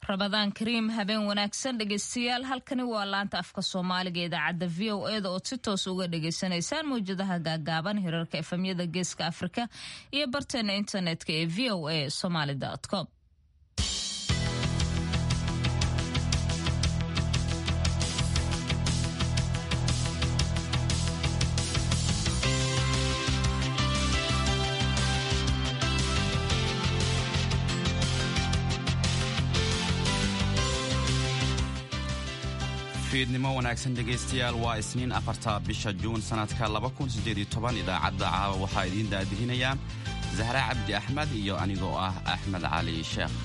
rabadaan kariim habeen wanaagsan dhegeystayaal halkani waa laanta afka soomaaliga idaacadda v o eda ood si toos uga dhagaysanaysaan mawjadaha gaagaaban hirarka efamyada geeska afrika iyo barteena internetka ee v o a somaly com fiidnimo wanaagsan dhegaystayaal waa isniin afarta bisha juun sannadka idaacadda caawa waxaa idiin daadihinayaa zahra cabdi axmed iyo anigoo ah axmed cali sheekh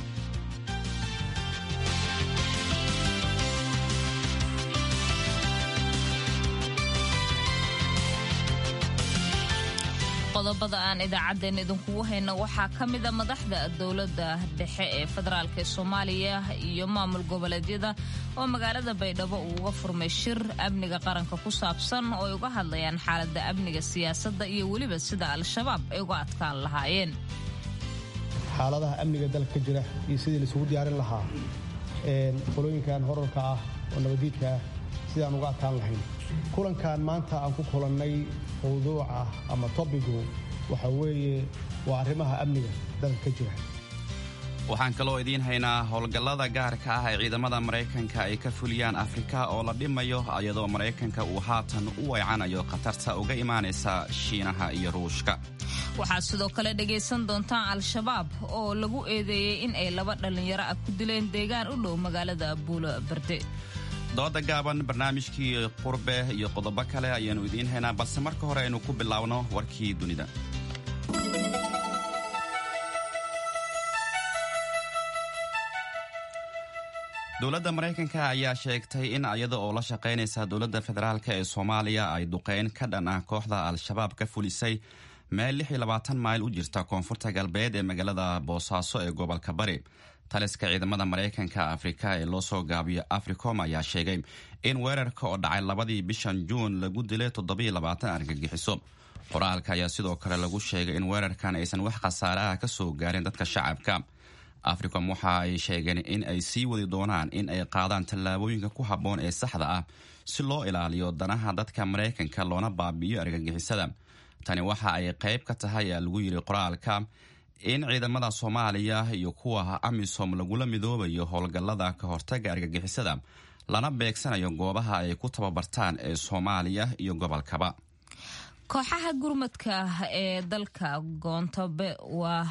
qodobada aan idaacaddeen idinkugu hayno waxaa ka mida madaxda dowladda dhexe ee federaalk ee soomaaliya iyo maamul goboleedyada oo magaalada baydhabo uu uga furmay shir amniga qaranka ku saabsan oo ay uga hadlayaan xaaladda amniga siyaasadda iyo weliba sida al-shabaab ay uga adkaan lahaayeen xaaladaha amniga dalka ka jira iyo sidii laisugu diyaarin lahaa qolooyinkan horarka ah oo nabadiidka ah sidaan uga adkaan lahayn kulankan maanta aan ku kulannay mawduuca ama tobigu waxa weeye waa arrimaha amniga dalka ka jira waxaan kaloo idiin haynaa howlgallada gaarka ah ee ciidamada maraykanka ay ka fuliyaan afrika oo la dhimayo iyadoo maraykanka uu haatan u weecanayo khatarta uga imaanaysa shiinaha iyo ruushka waxaad sidoo kale dhegaysan doontaan al-shabaab oo lagu eedeeyey in ay laba dhallinyaro ah ku dileen deegaan u dhow magaalada buulo barde dooda gaaban barnaamijkii qurbe iyo qodobo kale ayaannu idiin haynaa balse marka hore aynu ku bilaabno warkii dunida dowladda maraykanka ayaa sheegtay in iyada oo la shaqaynaysa dowladda federaalk ee soomaaliya ay duqeyn ka dhan ah kooxda al-shabaab ka fulisay meel mayl u jirta koonfurta galbeed ee magaalada boosaaso ee gobolka bari taliska ciidamada maraykanka afrika ee loo soo gaabiyo africom ayaa sheegay in weerarka oo dhacay labadii bishan juun lagu dilay argagixiso qoraalka ayaa sidoo kale lagu sheegay in weerarkan aysan wax khasaare ah ka soo gaarin dadka shacabka africom waxa ay sheegeen in ay sii wadi doonaan in ay qaadaan tallaabooyinka ku habboon ee saxda ah si loo ilaaliyo danaha dadka maraykanka loona baabi'iyo argagixisada tani waxa ay qayb ka tahay aa lagu yidhi qoraalka in ciidamada soomaaliya iyo kuwa amisom lagula midoobayo howlgallada ka hortaga argagixisada lana beegsanayo goobaha ay ku tababartaan ee soomaaliya iyo gobolkaba kooxaha gurmadka ee dalka goontabe waa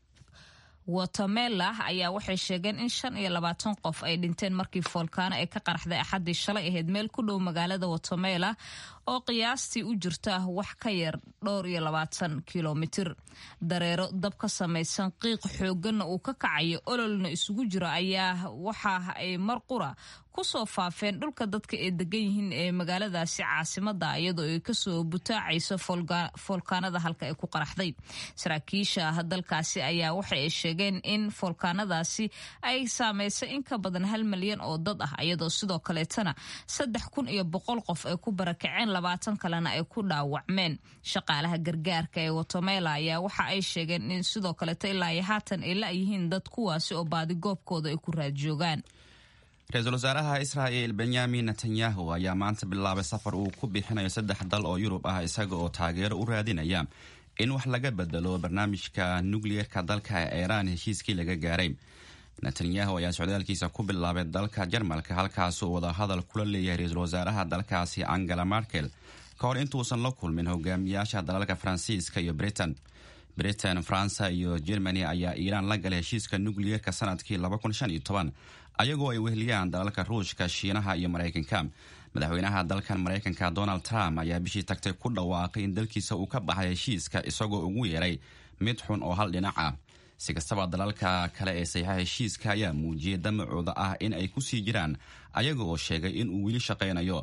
watemela ayaa waxay sheegeen in shan iyo labaatan qof ay dhinteen markii foolkaano ay ka qaraxday axaddii shalay ahayd meel ku dhow magaalada watemela oo qiyaastii u jirta wax ka yar dhowr iyo labaatan kilomitir dareero dab ka samaysan qiiq xoogganna uu ka kacayo ololna isugu jiro ayaa waxa ay mar qura kusoo faafeen dhulka dadka ee degan yihiin ee magaaladaasi caasimada iyadoo ay kasoo butaacayso foolkaanada halka ay ku qaraxday saraakiisha dalkaasi ayaa waxa ay sheegeen in foolkaanadaasi ay saameysay in ka badan hal malyan oo dad ah iyadoo sidoo kaleetana saddex kun iyo boqol qof ay ku barakaceen labaatan kalena ay ku dhaawacmeen shaqaalaha gargaarka ee watemela ayaa waxa ay sheegeen in sidoo kaleeto ilaa iyo haatan ay la-yihiin dad kuwaasi oo baadigoobkooda ay ku raadjoogaan ra-iisul wasaaraha israa'il benyamin netanyahu ayaa maanta bilaabay safar uu ku bixinayo saddex dal oo yurub ah isaga oo taageero u raadinaya in wax laga bedelo barnaamijka nukliyeerka dalka ee iiraan heshiiskii laga gaaray netanyahu ayaa socdaalkiisa ku bilaabay dalka jarmalka halkaasuu wadahadal kula leeyahay ra-iisul wasaaraha dalkaasi angela markel ka hor intuusan la kulmin hogaamiyaasha dalalka faransiiska iyo britain britain faransa iyo germany ayaa iiraan la galay heshiiska nukliyeerka sanadkii ayagoo ay weheliyaan dalalka ruushka shiinaha iyo maraykanka madaxweynaha dalkan maraykanka donald trump ayaa bishii tagtay ku dhawaaqay in dalkiisa uu ka baxay heshiiska isagoo ugu yeeray mid xun oo hal dhinac ah si kastaba dalalka kale ee saxiixa heshiiska ayaa muujiyay damacooda ah in ay kusii jiraan ayaga oo sheegay in uu weli shaqaynayo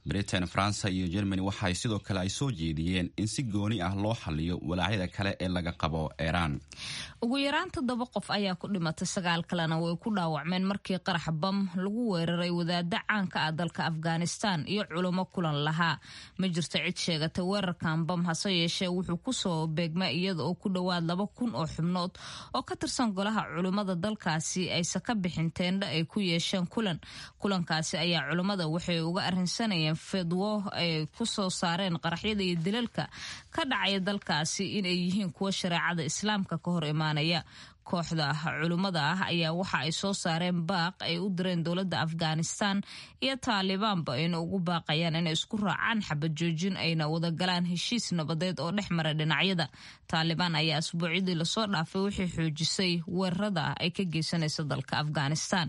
britain faransa iyo germany waxay sidoo kale ay soo jeediyeen in si gooni ah loo xaliyo walaacyada kale ee laga qabo iiraan ugu yaraan toddoba qof ayaa ku dhimatay sagaal kalena way ku dhaawacmeen markii qarax bam lagu weeraray wadaada caanka ah dalka afghanistan iyo culamo kulan lahaa ma jirto cid sheegatay weerarkan bam hase yeeshee wuxuu kusoo beegma iyada oo ku dhowaad laba kun oo xubnood oo ka tirsan golaha culimmada dalkaasi ayse ka bixin teendha ay ku yeesheen kulan kulankaasi ayaa culimmada waxay uga arrinsanayeen fidwo ay ku soo saareen qaraxyada iyo dilalka ka dhacaya dalkaasi inay yihiin kuwa shareecada islaamka ka hor imaanaya kooxda culimmada ah ayaa waxa ay soo saareen baaq ay u direen dowladda afghanistan iyo taalibaanba ayna ugu baaqayaan inay isku raacaan xabad joojin ayna wadagalaan heshiis nabadeed oo dhex mara dhinacyada taalibaan ayaa asbuucyadii lasoo dhaafay waxay xoojisay weerarada ay ka geysanaysa dalka afghanistan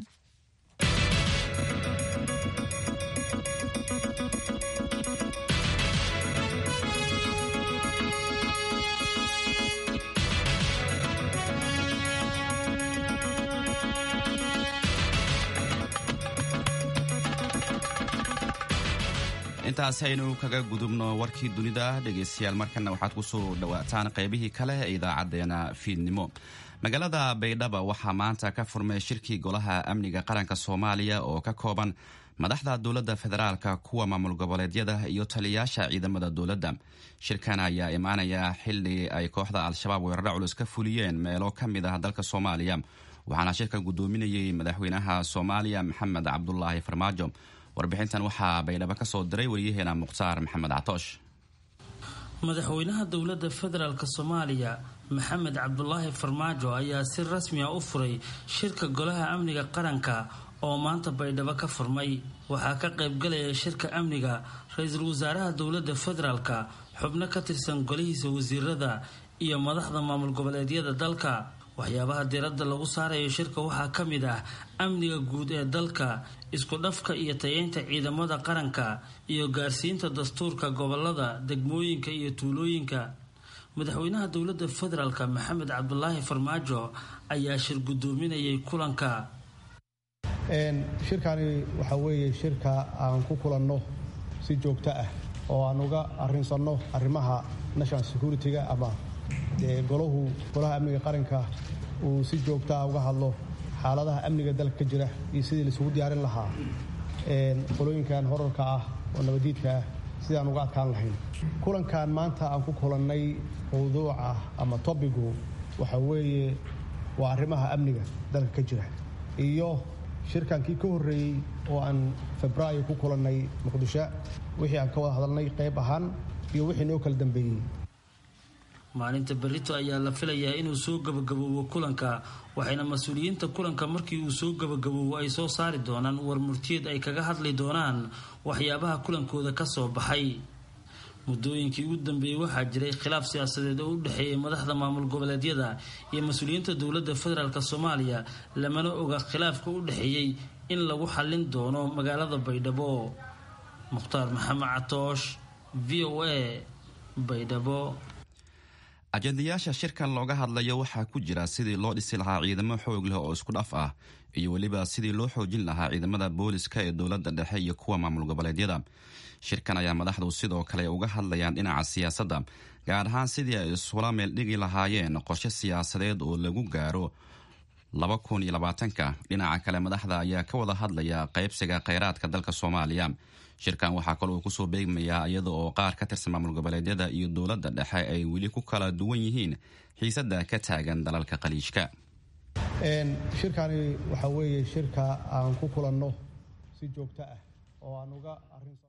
intaas aynu kaga gudubno warkii dunida dhegaystayaal markana waxaad kusoo dhawaataan qaybihii kale ee idaacadeena fiidnimo magaalada baydhaba waxaa maanta ka furmay shirkii golaha amniga qaranka soomaaliya oo ka kooban madaxda dowladda federaalka kuwa maamul goboleedyada iyo taliyayaasha ciidamada dowladda shirkan ayaa imaanaya xili ay kooxda al-shabaab weeraro culus ka fuliyeen meelo ka mid ah dalka soomaaliya waxaana shirkan gudoominayay madaxweynaha soomaaliya maxamed cabdulaahi farmaajo warbixintan waxaa baydhabo ka soo diray waryaheena mukhtaar maxamed catoosh madaxweynaha dowladda federaalk soomaaliya maxamed cabdulaahi farmaajo ayaa si rasmi a u furay shirka golaha amniga qaranka oo maanta baydhabo ka furmay waxaa ka qaybgalaya shirka amniga ra-iisul wasaaraha dowladda federaalka xubno ka tirsan golihiisa wasiirada iyo madaxda maamul goboleedyada dalka waxyaabaha diiradda lagu saarayo shirka waxaa ka mid ah amniga guud ee dalka isku dhafka iyo tayeynta ciidamada qaranka iyo gaarsiinta dastuurka gobolada degmooyinka iyo tuulooyinka madaxweynaha dowladda federaalk maxamed cabdulaahi farmaajo ayaa shir gudoominayay kulanka shirkani waxaa weeye shirka aan ku kulanno si joogto ah oo aan uga arrinsanno arrimaha national security-ga ama golahu golaha amniga qaranka uu si joogtaa uga hadlo xaaladaha amniga dalka ka jira iyo sidii laisugu diyaarin lahaa qolooyinkan horarka ah oo nabadiidka ah sidaan uga adkaan lahayn kulankan maanta aan ku kulannay mawduuca ama tobigu waxa weeye waa arrimaha amniga dalka ka jira iyo shirkankii ka horreeyey oo aan febraayo ku kulannay muqdisho wixii aan ka wada hadalnay qayb ahaan iyo wixii noo kala dambeeyey maalinta berito ayaa la filayaa inuu soo gabagaboobo kulanka waxayna mas-uuliyiinta kulanka markii uu soo gabagaboobo ay soo saari doonaan war murtiyeed ay kaga hadli doonaan waxyaabaha kulankooda ka soo baxay muddooyinkii ugu dambeeyey waxaa jiray khilaaf siyaasadeed oo u dhexeeyay madaxda maamul goboleedyada iyo mas-uuliyiinta dowladda federaalk soomaaliya lamana oga khilaafka u dhexeeyey in lagu xallin doono magaalada baydhabo mukhtaar maxamed catoosh v o a baydhabo ajendayaasha shirkan looga hadlayo waxaa ku jira sidii loo dhisi lahaa ciidamo xoog leh oo isku dhaf ah iyo weliba sidii loo xoojin lahaa ciidamada booliska ee dowladda dhexe iyo kuwa maamul goboleedyada shirkan ayaa madaxdu sidoo kale uga hadlayaan dhinaca siyaasadda gaar ahaan sidii ay isula meeldhigi lahaayeen qorshe siyaasadeed oo lagu gaaro laba kun iyo labaatanka dhinaca kale madaxda ayaa ka wada hadlaya qaybsiga kheyraadka dalka soomaaliya shirkan waxaa kaloo kusoo beegmayaa iyada oo qaar ka tirsan maamul goboleedyada iyo dowladda dhexe ay weli ku kala duwan yihiin xiisadda ka taagan dalalka qaliijka shirkani waxaa weeye shirka aan ku kulanno si joogto ah oo aan uga arrinsan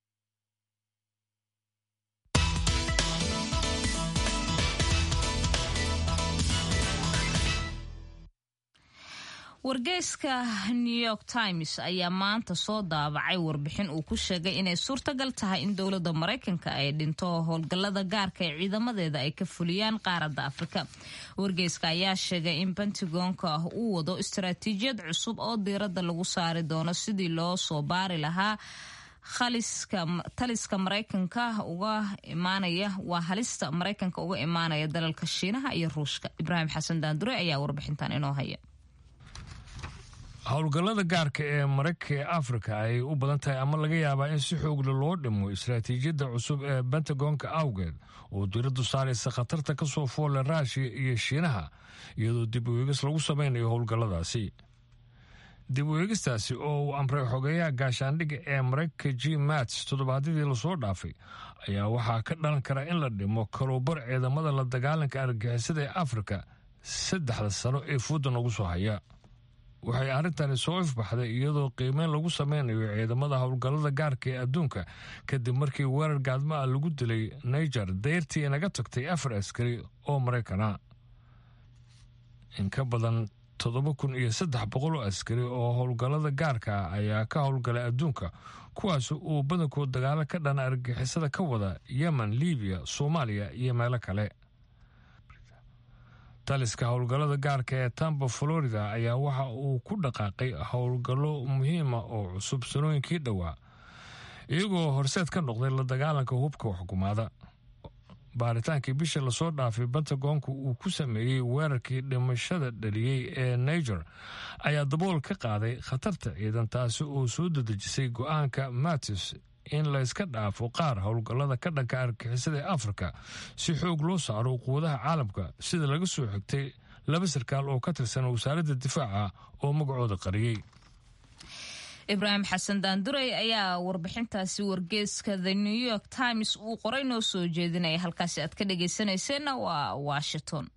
wargeyska new york times ayaa maanta soo daabacay warbixin uu ku sheegay inay suurtagal tahay in dowladda maraykanka ay dhinto howlgallada gaarka ee ciidamadeeda ay ka fuliyaan qaaradda afrika wargeyska ayaa sheegay in pentagonka uu wado istaraatiijiyad cusub oo diiradda lagu saari doono sidii loo soo baari lahaa taliska maraykanka uga imaanaya waa halista maraykanka uga imaanaya dalalka shiinaha iyo ruushka ibraahim xasan daandure ayaa warbixintan inoo haya howlgallada gaarka ee maraykanka ee afrika ay u badan tahay ama laga yaabaa in si xoogla loo dhimo istaraatiijiyadda cusub ee bentagonka awgeed oo diraddu saaraysa khatarta ka soo foolle raashiya iyo shiinaha iyadoo dib u eegis lagu samaynayo howlgalladaasi dib u eegistaasi oo uu amray xogeeyaha gaashaandhigga ee maraykanka g mats toddobaadyadii lasoo dhaafay ayaa waxaa ka dhalan kara in la dhimo kaluubar ciidamada la dagaalanka argagixisada ee afrika saddexda sano ee fuudda nagu soo haya waxay arrintani soo ifbaxday iyadoo qiimeyn lagu sameynayo ciidamada howlgallada gaarka ee adduunka kadib markii weerar gaadma ah lagu dilay niger dayrtii naga tagtay afar askari oo maraykana in ka badan toddoba kun iyo saddex boqol oo askari oo howlgallada gaarka ah ayaa ka howlgalay adduunka kuwaas uu badankood dagaalo ka dhana argagixisada ka wada yemen libiya soomaaliya iyo meelo kale taliska howlgallada gaarka ee tampa florida ayaa waxa uu ku dhaqaaqay howlgallo muhiima oo cusub sanooyinkii dhowaa iyagoo horseed ka noqday la dagaalanka hubka xukumaada baaritaankii bishii lasoo dhaafay bentagonku uu ku sameeyey weerarkii dhimashada dhaliyey ee niger ayaa dabool ka qaaday khatarta ciidan taasi oo soo dadejisay go-aanka matis in layska dhaafo qaar howlgallada ka dhanka argixisada ee afrika si xoog loo saaro quwadaha caalamka sida laga soo xigtay laba sarkaal oo ka tirsan wasaaradda difaaca oo magacooda qariyey ibraahim xasan daanduray ayaa warbixintaasi wargeeska the new york times uu qoray noo soo jeedinaya halkaasi aad ka dhagaysanayseena waa washington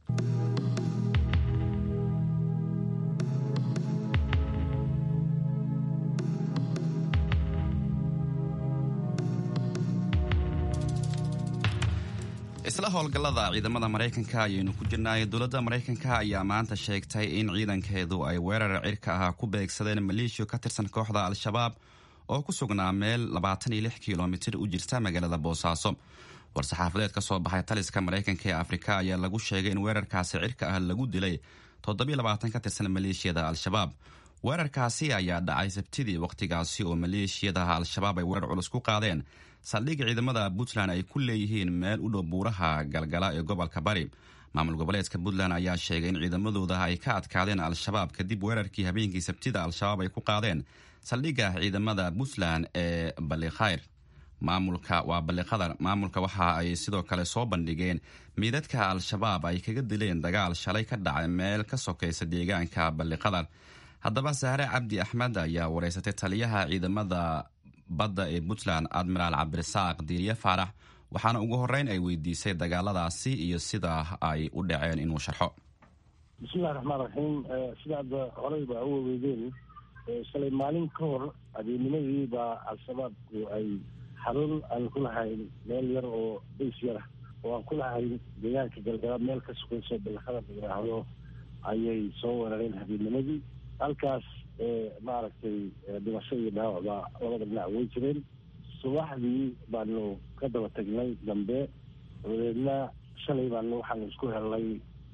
isla howlgallada ciidamada maraykanka ayaynu ku jirnaay dowladda maraykanka ayaa maanta sheegtay in ciidankeedu ay weerar cirka ah ku beegsadeen maleeshiya ka tirsan kooxda al-shabaab oo ku sugnaa meel labaatan iyo lix kilomitir u jirta magaalada boosaaso war-saxaafadeed ka soo baxay taliska maraykanka ee afrika ayaa lagu sheegay in weerarkaasi cirka ah lagu dilay toddobiyo labaatan ka tirsan maleeshiyada al-shabaab weerarkaasi ayaa dhacay sabtidii wakhtigaasi oo maleeshiyadaha al-shabaab ay weerar culus ku qaadeen saldhig ciidamada puntland ay ku leeyihiin meel u dhow buuraha galgala ee gobolka bari maamul goboleedka puntland ayaa sheegay in ciidamadooda ay ka adkaadeen al-shabaab kadib weerarkii habeenkii sabtida al-shabaab ay ku qaadeen saldhigga ciidamada puntland ee ballikhayr maamulka waa balliqadar maamulka waxa ay sidoo kale soo bandhigeen miidadka al-shabaab ay kaga dileen dagaal shalay ka dhacay meel ka sokaysa deegaanka balliqadar haddaba sahre cabdi axmed ayaa wareysatay taliyaha ciidamada badda ee puntland admiraal cabdirasaaq diiriye faarax waxaana ugu horeyn ay weydiisay dagaaladaasi iyo sida ay u dhaceen inuu sharxo bismillahi raxmaan raxiim sidaad horey baa u waweydeen shalay maalin ka hor habeennimadii baa al-shabaabku ay xarun aan ku lahayn meel yar oo bays yar ah oo aan ku lahayn deegaanka galgala meel ka sukayso balaqada la yidhaahdo ayay soo weerareen habeennimadii halkaas maaragtay dhimasho iyo dhaawacba labada dhinac way jireen subaxdii baanu ka daba tagnay dambe dabadeedna shalay baanu waxaanu isku helnay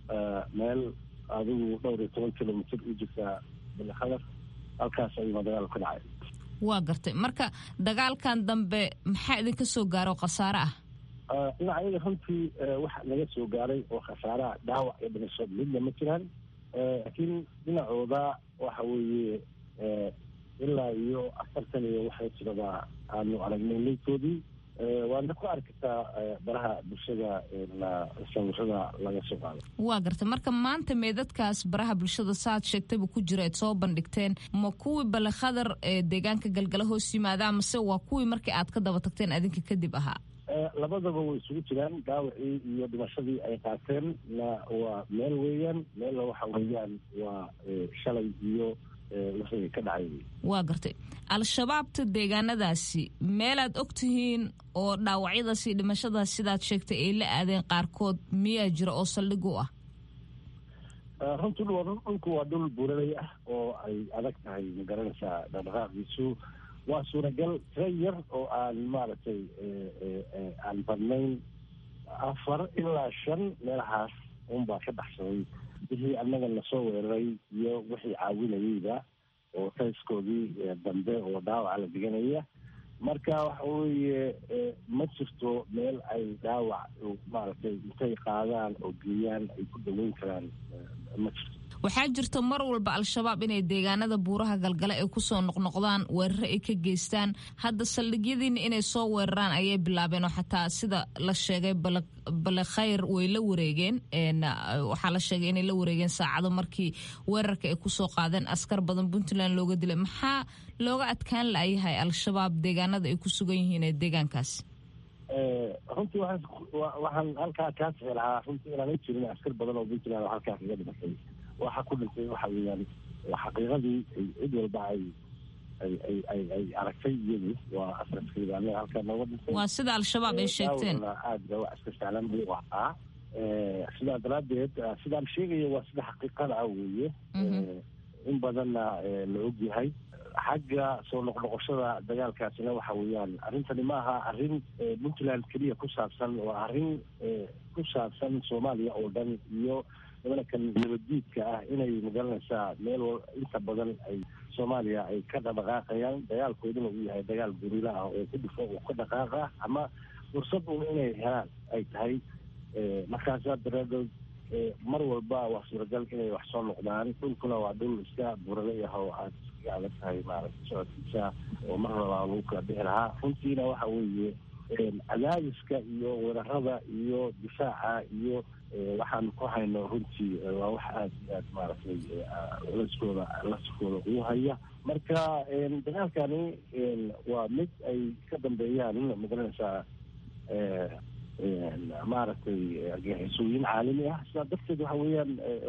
meel adigu dhowr iyo toban kilomitr u jirta balakadar halkaas ayuuna dagaal ka dhacay waa gartay marka dagaalkan dambe maxaa idinka soo gaaro khasaare ah dhinacyada runtii waxa naga soo gaaray oo khasaaraha dhaawac iyo dhimasho midna ma jiraan laakiin dhinacooda waxa weeye ilaa iyo afartan iyo waxay jirabaa aanu aragnay leytoodii waadna ku arkitaa baraha bulshada sawirada laga soo qaado waa gartay marka maanta meedadkaas baraha bulshada saaad sheegtayba ku jira aad soo bandhigteen ma kuwii balekhadar ee deegaanka galgala hoos yimaadaa mase waa kuwii markii aad ka daba tagteen adinka kadib ahaa labadaba way isugu jiraan dhaawacii iyo dhimashadii ay qaateen na waa meel weeyaan meella waxa weeyaan waa shalay iyo wixii ka dhacay waa gartay al-shabaabta deegaanadaasi meelaad og tihiin oo dhaawacyadaas iyo dhimashadaas sidaad sheegtay ay la aadeen qaarkood miyaa jira oo saldhig u ah runtii dhulku waa dhul buulalay ah oo ay adag tahay magaranaysaa dhaqdhaqaaqiisu waa suuragal tira yar oo aan maaragtay aan badnayn afar ilaa shan meelahaas unbaa ka baxsaday wixii annaga nasoo weeraray iyo wixii caawinayeyba oo tayskoodii dambe oo dhaawaca la diganaya marka waxa weeye ma jirto meel ay dhaawac maaragtay intay qaadaan oo geeyaan ay ku daweyn karaan ma jirto waxaa jirta mar walba al-shabaab inay deegaanada buuraha galgale ay kusoo noqnoqdaan weeraro ay ka geystaan hadda saldhigyadiina inay soo weeraraan ayay bilaabeen oo xataa sida la sheegay balekhayr way la wareegeen waxaa la sheegay inay la wareegeen saacado markii weerarka ay kusoo qaadeen askar badan puntland looga dilay maxaa looga adkaan layahay al-shabaab deegaanada ay ku sugan yihiin ee deegaankaasi runtii waxaan halkaa kaa sixi lahaa runtii inaan jirin askar badan oo puntland oo halkaa kaga dhimatay waxa ku dhintay waxa weeyaan xaqiiqadii cid walba ay ay ay ay ay aragtay iyadu waa asraskayda anaga halkaa nooga dhintay waa sida al-shabaab ay sheegteen aad ba wax iska sahlan buu ahaa sidaa daraaddeed sidaan sheegaya waa sida xaqiiqada ah weeye in badanna la ogyahay xagga soo noqnoqoshada dagaalkaasina waxa weeyaan arrintani ma aha arrin puntland keliya ku saabsan waa arrin ku saabsan soomaaliya oo dhan iyo nimankan nabaddiidka ah inay magaranaysaa meel inta badan ay soomaaliya ay ka dhaqdhaqaaqayaan dagaalkooduna uu yahay dagaal gurila ah oo ku dhifo oo ka dhaqaaqa ama fursad un inay helaan ay tahay markaasaa daraadood mar walba waa suuragal inay wax soo noqdaan dhulkuna waa dhul iska burale ah oo aad iskaga adag tahay maaragta socodkiisa oo mar labaa lagu kala bixi lahaa runtiina waxa weeye cadaadiska iyo weerarada iyo difaaca iyo waxaan ku hayno runtii waa wax aada iyo aad maaragtay laskooda laskooda ugu haya marka dagaalkani waa mid ay ka dambeeyaan magaranaysaa maaragtay argixisooyin caalami ah sidaa darteed waxa weeyaan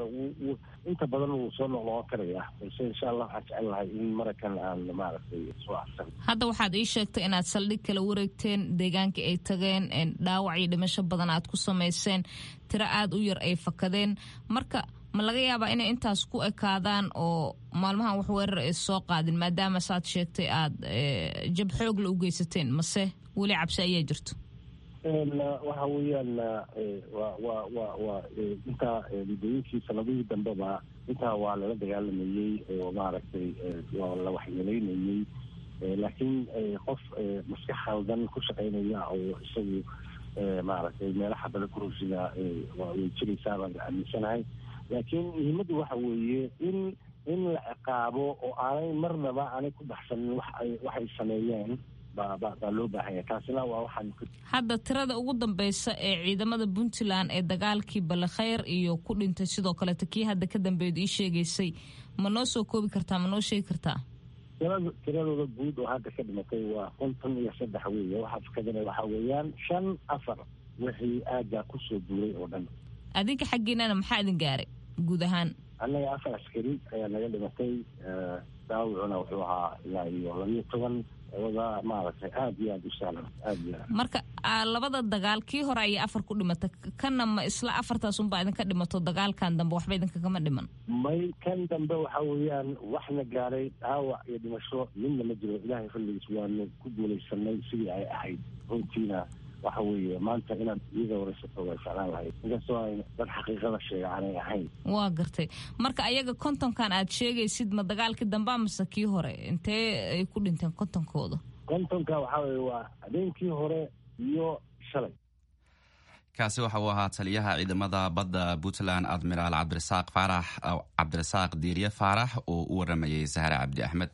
inta badan wuu soo noqnoqon karaya balse insha allah waxaan jecel lahay in marakan aan maaragtay soo afsan hadda waxaad ii sheegtay inaad saldhig kala wareegteen deegaankii ay tageen dhaawac iyo dhimasho badan aad ku samayseen tiro aada u yar ay fakadeen marka ma laga yaabaa inay intaas ku ekaadaan oo maalmahan wax weerar ay soo qaadin maadaama saad sheegtay aad jab xoogla u geysateen mase weli cabsi ayaa jirto waxa weeyaan wa wa wa wa intaa muddooyinkii sanadihii dambeba intaa waa lala dagaalamayey oo maaragtay waa la waxyeeleynayey laakiin qof maskax khaldan ku shaqaynaya oo isagu maaragtay meelaha bada kurusida way jiraysaa baan aaminsanahay laakiin muhiimaddu waxa weeye in in la ciqaabo oo aanay marnaba aanay ku baxsanin wax ay waxay sameeyeen baa loo baahanya taasina waa waxaan hadda tirada ugu dambeysa ee ciidamada puntland ee dagaalkii balekhayr iyo ku dhintay sidoo kaleeto kii hadda ka dambeedu ii sheegaysay ma noo soo koobi kartaa ma noo sheegi kartaa tirada tiradooda guud oo hadda ka dhimatay waa konton iyo saddex weeye waxaa fakadana waxaa weeyaan shan afar wixii aaggaa kusoo duulay oo dhan adinka xaggiinana maxaa idin gaaray guud ahaan annaga afar askari ayaa naga dhimatay daawicuna wuxuu ahaa ilaa iyo labiyo toban wada maaragtay aada iyo aada u sahlan aada iyo aad marka labada dagaal kii hore ayay afar ku dhimata kanna ma isla afartaas unbaa idinka dhimato dagaalkan dambe waxba idinkagama dhiman may kan dambe waxa weeyaan waxna gaaray dhaawac iyo dhimasho midna ma jiro ilaahay xilligiis waanu ku guulaysanay sidii ay ahayd runtiina waxa weeye maanta inaad iyada waraysato way ficlaan lahayd inkastoo ay dad xaqiiqada sheega aanay ahayn waa gartay marka ayaga kontonkan aad sheegaysid ma dagaalkii dambea mase kii hore intee ay ku dhinteen kontonkooda kontonka waxaa weye waa habeenkii hore iyo shalay kaasi waxa uu ahaa taliyaha ciidamada badda puntland admiraal cabdirasaaq faarax cabdirasaaq diiriye faarax oo u waramayay sahre cabdi axmed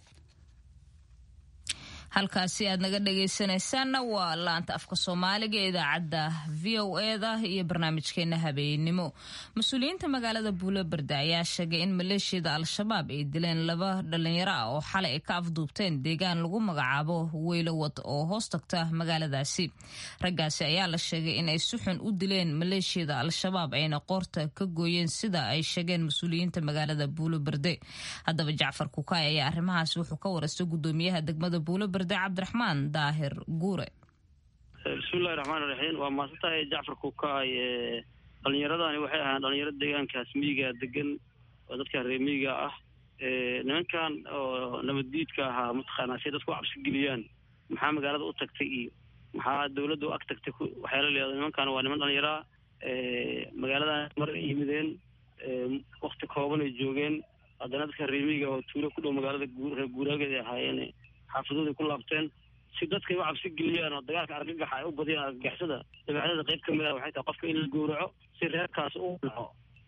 halkaasi aad naga dhegaysanaysaanna waa laanta afka soomaaliga ee idaacadda v o eda iyo barnaamijkeena habeennimo mas-uuliyiinta magaalada buulaberde ayaa sheegay in maleeshiyada al-shabaab ay dileen laba dhalinyaro ah oo xalay ay ka afduubteen deegaan lagu magacaabo weylowad oo hoos tagta magaaladaasi raggaasi ayaa la sheegay in ay si xun u dileen maleeshiyada al-shabaab ayna qoorta ka gooyeen sida ay sheegeen mas-uuliyiinta magaalada buulaberde haddaba jacfar kukaay ayaa arrimahaas wuxuu ka waraystay gudoomiyaha degmada buulaberde cabdiraxmaan daahir guure bismillahi raxmaan iraxiim waa maasantahay jacfar kukaay dhalinyaradani waxay ahaan dhalinyaro deegaankaas miyiga degan oo dadka reer miyiga ah nimankan oo nabaddiidka ahaa mataqaanaa say dadku cabsi geliyaan maxaa magaalada u tagtay iyo maxaa dawladda u ag tagtay waxyaala leedo nimankan waa niman dhalinyaraa magaaladan mar ay yimideen wakti kooban ay joogeen haddana dadka reer miyiga oo tuulo ku dhow magaalada reer guuraageed ay ahaayeen xaafadooday ku laabteen si dadkay u cabsi geliyaan oo dagaalka argagaxa ay u badiyaan argagaxsada dabeecdada qayb ka mid ah waxay tahay qofka in la gowraco si reerkaas u dhaco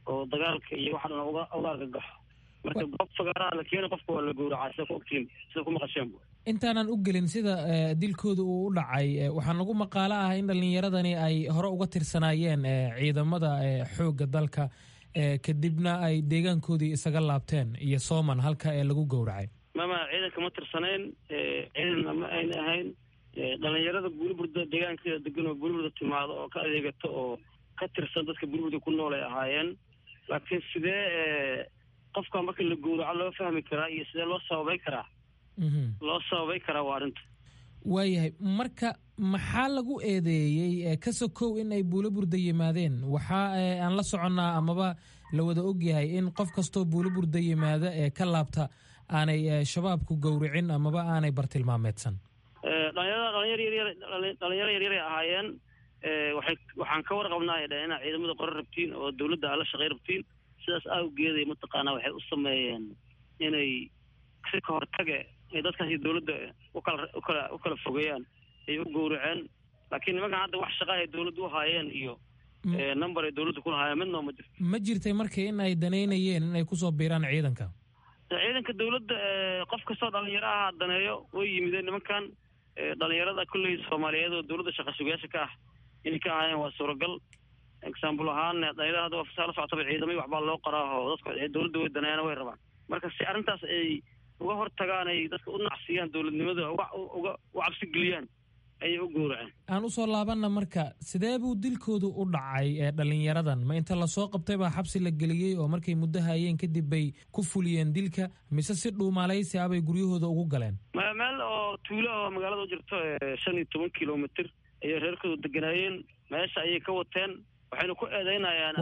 oo dagaalka iyo waxa dhan uga uga argagaxo marka goob fagaaraha la keena qofka waa la gowracaa sida ku ogtiin sida ku maqasheen intaanan u gelin sida dilkooda uu u dhacay waxaa nagu maqaalo ah in dhallinyaradani ay hore uga tirsanaayeen ciidamada xoogga dalka kadibna ay deegaankoodii isaga laabteen iyo sooman halka ee lagu gowracay mama ciidanka ma tirsanayn ciidanna ma ayna ahayn dhalinyarada buuriburda deegaankeeda degan oo buuriburda timaado oo ka adeegato oo ka tirsan dadka buuriburda ku nool ay ahaayeen laakiin sidee qofka marka la gowraco loo fahmi karaa iyo sidee loo sababay karaa loo sababay karaa waa arrinta waayahay marka maxaa lagu eedeeyey ka sokow in ay buulo burda yimaadeen waxaa aan la soconnaa amaba la wada ogyahay in qof kastoo buulo burda yimaada ee ka laabta aanay shabaabku gowricin amaba aanay bartilmaameedsan dhalinyarada dhalinyar yaryar dhalinyaro yaryaray ahaayeen waxay waxaan ka warqabnaa ay dhaheen inaad ciidamada qoran rabtiin oo dawladda aad la shaqay rabtiin sidaas awgeeday mataqaanaa waxay u sameeyeen inay si ka hortage ay dadkaasi dawladda ukala ukala u kala fogeeyaan ay u gowraceen laakiin nimankan hadda wax shaqa ay dawladda u haayeen iyo number ay dawladda ku lahaayeen midnoo ma jirto ma jirtay marka in ay danaynayeen in ay kusoo biiraan ciidanka ciidanka dawladda qof kastoo dhalinyaro aha daneeyo way yimideen nimankan dhalinyarada kolley soomaaliyeed oo dawladda shaqa sugayaasha ka ah inay ka ahaayeen waa suuragal example ahaan dhalinyarada hadda waa la socotaba ciidamay waxbaa loo qoraa oo dadka dawladda way daneeyana way rabaan marka si arrintaas ay uga hortagaan ay dadka u nacsiyaan dawladnimada uga uga u cabsi geliyaan ayay u gowraceen aan usoo laabanna marka sidee buu dilkoodu u dhacay ee dhalinyaradan ma inta lasoo qabtay baa xabsi la geliyey oo markay muddo hayeen kadib bay ku fuliyeen dilka mise si dhuumaalaysi ah bay guryahooda ugu galeen meel oo tuulo oo magaalada u jirto shan iyo toban kilomitr ayay reerkooda deganaayeen meesha ayay ka wateen waxayna ku eedeynayaan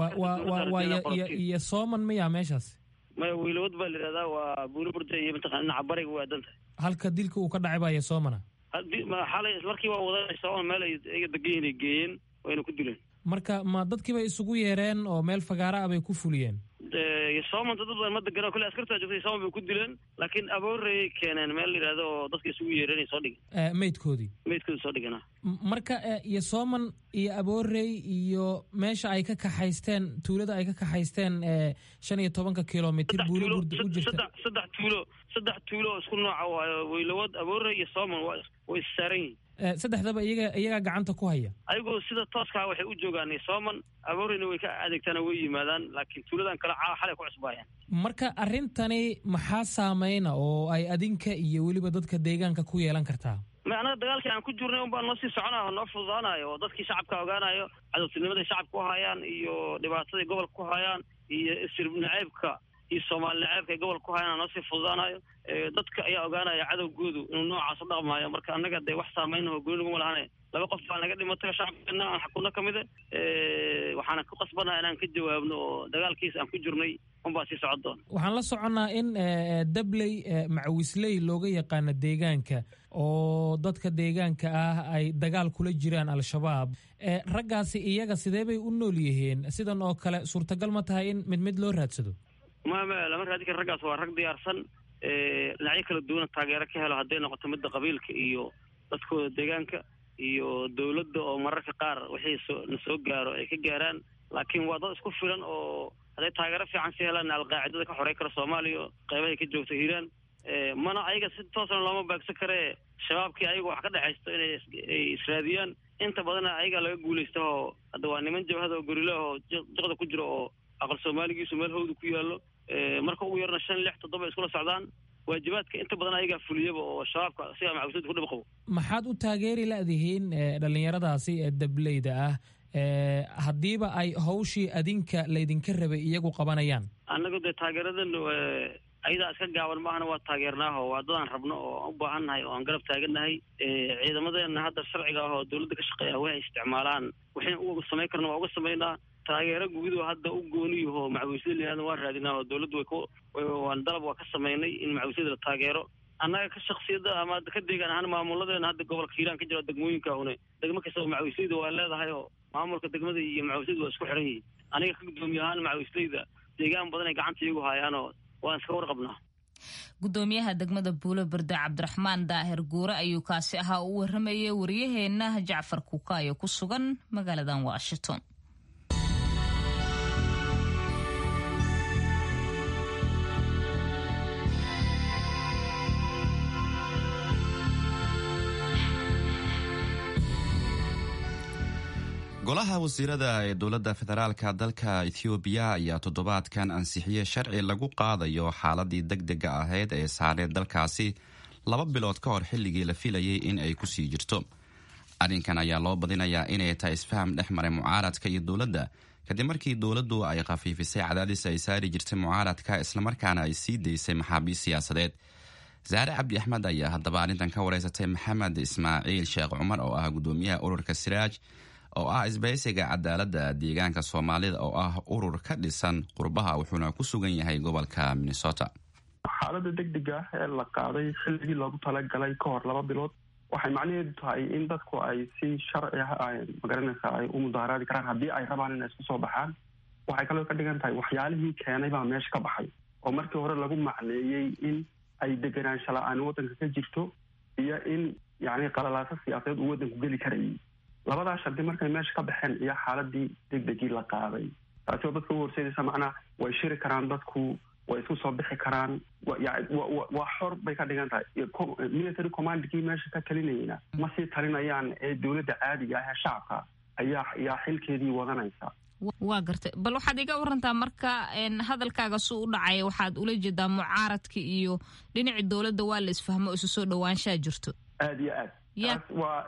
iyo sooman miyaa meeshaas maya wiilowad baa la yidhahdaa waa buuli burda iyo mataqana dhinaca bariga waa danta halka dilka uu ka dhacay baa iyo soomana xalay ismarkii waa wadanay sooman meel ay iga degan yihin ay geeyeen wayna ku dileen marka ma dadkiibay isugu yeereen oo meel fagaara ah bay ku fuliyeen sooman dad badan ma degano kolle askartaa joogtay sooman bay ku dileen laakiin aboorayay keeneen meel la yidhahdo oo dadka isugu yeereen ay soo dhigeen meydkoodii meydkoodii soo dhigana marka iyo sooman iyo aboorey iyo meesha ay ka kaxaysteen tuulada ay ka kaxaysteen shan iyo tobanka kilomitr buulo burda u jirta saddex tuulo saddex tuulo oo isku nooca waayo weylawad aboorey iyo sooman waa way issaaran yihin saddexdaba iyaga iyagaa gacanta ku haya ayagoo sida tooskaa waxay u joogaan sooman abooreyna way ka adeegtaana way yimaadaan laakiin tuuladan kale xalay ku cusbaayaan marka arrintani maxaa saameyna oo ay adinka iyo weliba dadka deegaanka ku yeelan kartaa ma annaga dagaalkii aan ku jirnay un baan noo sii soconaa oo noo fududaanayo oo dadkii shacabka ogaanayo cadowtinimaday shacabka ku hayaan iyo dhibaataday gobolka ku hayaan iyo isir naceybka iyo soomaali naceebka ay gobolka ku hayaan noo sii fududaanayo dadka ayaa ogaanaya cadowgoodu inuu noocaas u dhaqmaayo marka annaga dee wax saameyna oo gooni naguma lahane laba qof baa naga dhimatay shacabkeena aan xakunno ka mida waxaana ku qasbanaa inaan ka jawaabno oo dagaalkiisa aan ku jirnay unbaa sii socon doona waxaan la soconnaa in dabley macawisley looga yaqaano deegaanka oo dadka deegaanka ah ay dagaal kula jiraan al-shabaab raggaasi iyaga sidee bay u nool yihiin sidan oo kale suurtagal ma tahay in mid mid loo raadsado mama lama raadin kara raggaas waa rag diyaarsan dhinacyo kala duwana taageero ka helo hadday noqoto midda qabiilka iyo dadkooda deegaanka iyo dawladda oo mararka qaar wixii soo na soo gaaro ay ka gaaraan laakiin waa dad isku filan oo hadday taageero fiican si helaan alqaacidada ka xorey kara soomaaliya qeybahay ka joogta hiiraan mana ayaga si toosna looma baagsan karee shabaabkii ayaga wax ka dhexaysto inay israadiyaan inta badana ayaga laga guulaysta oo hadda waa niman jabhada oo gorilah oo jiqda ku jiro oo aqal soomaaligiisu meel hawda ku yaallo marka ugu yarna shan lix toddoba iskula socdaan waajibaadka inta badan ayagaa fuliyaba oo shabaabka sigaa macawisada ku dhib qabo maxaad u taageeri la'dihiin dhallinyaradaasi ee dableyda ah haddiiba ay hawshii adinka laydinka rabay iyagu qabanayaan annagu dee taageeradan ayadaa iska gaaban maahana waa taageernaaho waa dadaan rabno oo aan u baahannahay oo aan garab taagannahay ciidamadeena hadda sharciga ah oo dawladda ka shaqeeya waxay isticmaalaan waxayna uga samayn karna waa uga samaynaa taageero guudo hadda u gooniyaho macawisyada layihahda waan raadinaa oo dawladdu way ku waan dalab waa ka samaynay in macawisyada la taageero annaga ka shaksiyada ama ka deegaan ahaan maamuladeena hadda gobolka hiiraan ka jira degmooyinka une degmo kasta oo macawisleyda waa leedahay oo maamulka degmada iyo macawisleyda waa isku xiran yihiin aniga ka guddoomiye ahaan macawisleyda deegaan badan ay gacanta iyagu haayaanoo waan iska warqabnaa gudoomiyaha degmada buulo berde cabdiraxmaan daahir guure ayuu kaasi ahaa u waramayay waryaheena jacfar kuukaayo ku sugan magaaladan washington golaha wasiirada ee dowladda federaalka dalka ethoobiya ayaa toddobaadkan ansixiyey sharci lagu qaadayo xaaladii deg dega ahayd ee saareed dalkaasi laba bilood ka hor xilligii la filayay in ay kusii jirto arrinkan ayaa loo badinayaa inay tahay isfaham dhex maray mucaaradka iyo dowladda kadib markii dowladdu ay khafiifisay cadaadis ay saari jirtay mucaaradka islamarkaana ay sii daysay maxaabiist siyaasadeed saare cabdi axmed ayaa haddaba arrintan ka wareysatay maxamed ismaaciil sheekh cumar oo ah gudoomiyaha ururka siraaj oo ah isbahaysiga cadaaladda deegaanka soomaalida oo ah urur ka dhisan qurbaha wuxuuna ku sugan yahay gobolka minnesota xaalada deg deg ah ee la qaaday xilligii loogu talagalay ka hor laba bilood waxay macnaheedu tahay in dadku ay si sharci ah magaranaysa ay u mudaaharaadi karaan haddii ay rabaan inay isku soo baxaan waxay kaloo ka dhigan tahay waxyaalihii keenay baa meesha ka baxay oo markii hore lagu macneeyey in ay deganaansha la-aan waddanka ka jirto iyo in yacni qalalaaso siyaasadeed uu waddanku geli karayay labadaa shardi markay meesha ka baxeen iyo xaaladii deg degii la qaaday taasi oo dadka u horseedaysa macnaa way shiri karaan dadku way isku soo bixi karaan waa xor bay ka dhigan tahay military commandkii meesha ka talinayna ma sii talinayaan ee dowladda caadiga ah ee shacabka ayaa ayaa xilkeedii wadanaysa waa gartay bal waxaad iga warantaa marka hadalkaaga su u dhacaya waxaad ula jeedaa mucaaradka iyo dhinacii dowladda waa la isfahmo isu soo dhawaanshaa jirto aad iyo aad taas waa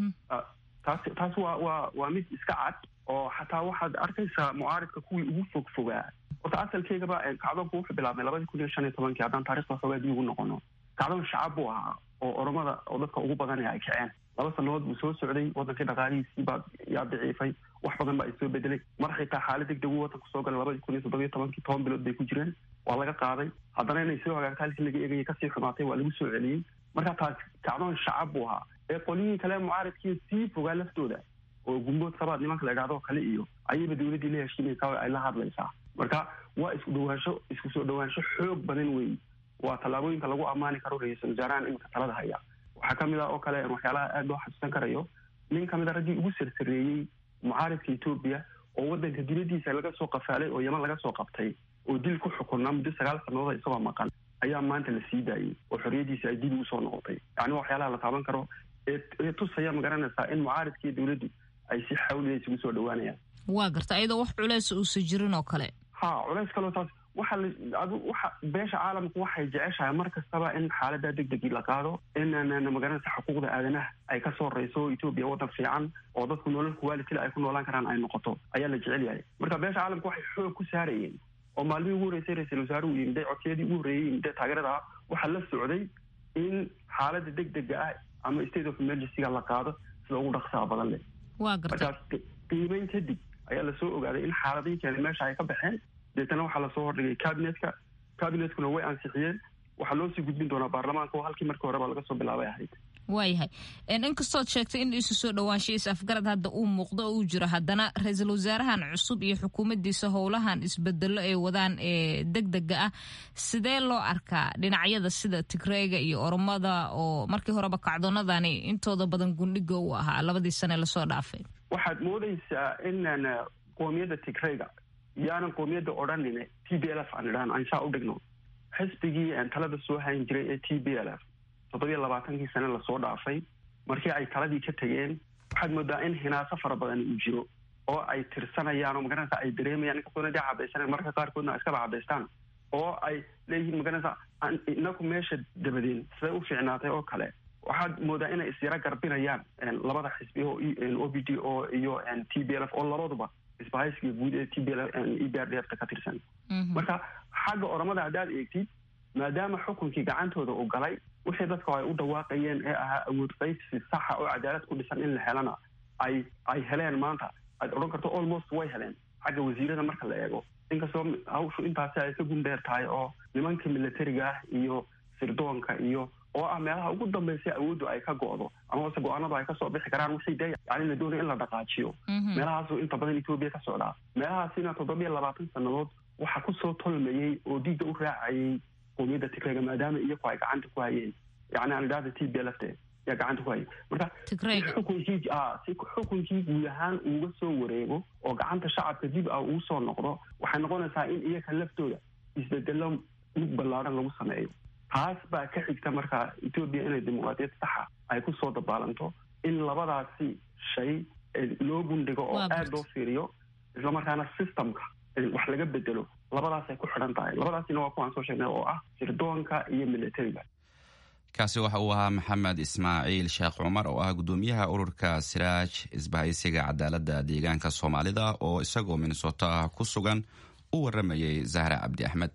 taas taas waa waa waa mid iska cad oo xataa waxaad arkaysaa mucaaridka kuwii ugu fog fogaa horta asalkeygaba kacdoonku wuxuu bilaabmay labadii kun iyo shan iyo tobankii haddaan taarikhda xoogaa dib ugu noqono kacdoon shacab buu ahaa oo oromada oo dadka ugu badan ay kaceen laba sanadood buu soo socday wadankii dhaqaalihiisii baa yaa daciifay wax badan baa isoo bedelay mar xitaa xaalad deg deg uu wadanku soo galay labadii kun iyo toddobiyo tobankii toban bilood bay ku jireen waa laga qaaday haddana inay soo hagaagta halkii laga eegayay kasii xumaatay waa lagu soo celiyey marka taas kacdoon shacab buu ahaa ee qolyihii kale mucaaridkii sii fogaa laftooda oo gumbood sabaad nimanka la idhahdo kale iyo ayayba dowladdii la heshiinaysaa oo ay la hadlaysaa marka waa isku dhawaansho isku soo dhawaansho xoog badan weeye waa tallaabooyinka lagu ammaani karo ra-iisul wasaarahan iminka talada haya waxaa ka mid ah oo kale waxyaalaha aad loo xasuusan karayo nin ka mid a raggii ugu sarsareeyey mucaaridka etoobiya oo waddanka dibaddiisa laga soo qafaalay oo yaman laga soo qabtay oo dil ku xukunaa muddo sagaal sannadood isagoo maqan ayaa maanta la sii daayey oo xorriyaddiisa ay dib ugu soo noqotay yacni waxyaalaha la taaban karo ee tusaya magaranaysaa in mucaaridkii dowladdu ay si xawliya isugu soo dhawaanayaan waa garta ayadoo wax culeys uusa jirin oo kale ha culays kaloo taas waxa adu waxa beesha caalamku waxay jeceshahay mar kastaba in xaalada deg degii la qaado in magaranaysa xuquuqda aadanaha ay ka soo rayso etoobiya waddan fiican oo dadku nolol kuwaalitila ay ku noolaan karaan ay noqoto ayaa la jecel yahay marka beesha caalamku waxay xoog ku saarayeen oo maalmihii ugu horreysay ra-iisul wasaaruhu yimide codsiyadii ugu horreeyey yimide taageerada ah waxaa la socday in xaalada deg dega ah ama state of emergencyga la qaado sida ugu dhaqsaha badan leh waa garta markaas qiimeyn kadib ayaa lasoo ogaaday in xaaladihii keenay meesha ay ka baxeen deetana waxaa lasoo hordhigay cabinetka cabinetkuna way ansixiyeen waxaa loo sii gudbin doonaa baarlamaanka oo halkii markii horeba laga soo bilaabay ahayd waayahay inkastood sheegtay in isu soo dhawaansha is afgarad hadda uu muuqdo oo uu jiro haddana ra-iisul wasaarahan cusub iyo xukuumaddiisa howlahan isbedelo ay wadaan ee deg dega ah sidee loo arkaa dhinacyada sida tigreega iyo oromada oo markii horeba kacdoonadani intooda badan gundhiga u ahaa labadii sane lasoo dhaafay waxaad moodaysaa inaan qoomiyadda tigreyga yaanan qoomiyadda odhanin t b l f aan idhahno aan saa u dhigno xisbigii talada soo hayn jiray ee t b l f toddobiyo labaatankii sane lasoo dhaafay markii ay taladii ka tegeen waxaad moodaa in hinaaso fara badan uu jiro oo ay tirsanayaan oo magaranaysa ay dareemayaan inkastoona dee cabaysaneen marka qaarkoodna iskaba cabaystaan oo ay leeyihiin magaranaysa inaku meesha dabadeen siday u fiicnaatay oo kale waxaad moodaa inay isyaro garbinayaan labada xisbi oo o b d o iyo t b l f oo labaduba isbahaysiga guud ee t b l e b r d f ka tirsan marka xagga oromada haddaad eegtid maadaama xukunkii gacantooda uu galay wixii dadka ay u dhawaaqayeen ee ahaa awood qaybsi saxa oo cadaalad ku dhisan in la helana ay ay heleen maanta aad odhan karto almost way heleen xagga wasiirada marka la eego inkastoo hawshu intaasi ay ka gundheer tahay oo nimanka militariga ah iyo sirdoonka iyo oo ah meelaha ugu dambaysa awooddu ay ka go'do ama ase go-aanadu ay kasoo bixi karaan wixii dee yani la doonaya in la dhaqaajiyo meelahaasu inta badan etoobiya ka socdaa meelahaasina toddobiyo labaatan sannadood waxaa kusoo tolmayey oo diigga u raacayay qoomiyadda tigreyga maadaama iyaku ay gacanta ku hayeen yani aan idhahda t b lfte yaa gacanta ku hayay marka si xukunkii si xukunkii guud ahaan uuga soo wareego oo gacanta shacabka dib ah uu soo noqdo waxay noqonaysaa in iyaka laftooda isbedelo mid ballaadhan lagu sameeyo taas baa ka xigta markaa etoobiya inay dimuqraadiyad saxa ay ku soo dabaalanto in labadaasi shay loo gundhigo oo aada loo fiiriyo islamarkaana systemka wax laga bedelo labadaasay ku xidhan tahay labadaasina waa kuwaan soo sheegnay oo ah sirdoonka iyo militariga kaasi waxa uu ahaa maxamed ismaaciil sheekh cumar oo ah guddoomiyaha ururka siraaj isbahaysiga cadaaladda deegaanka soomaalida oo isagoo minnesota ku sugan u waramayay zahra cabdi axmed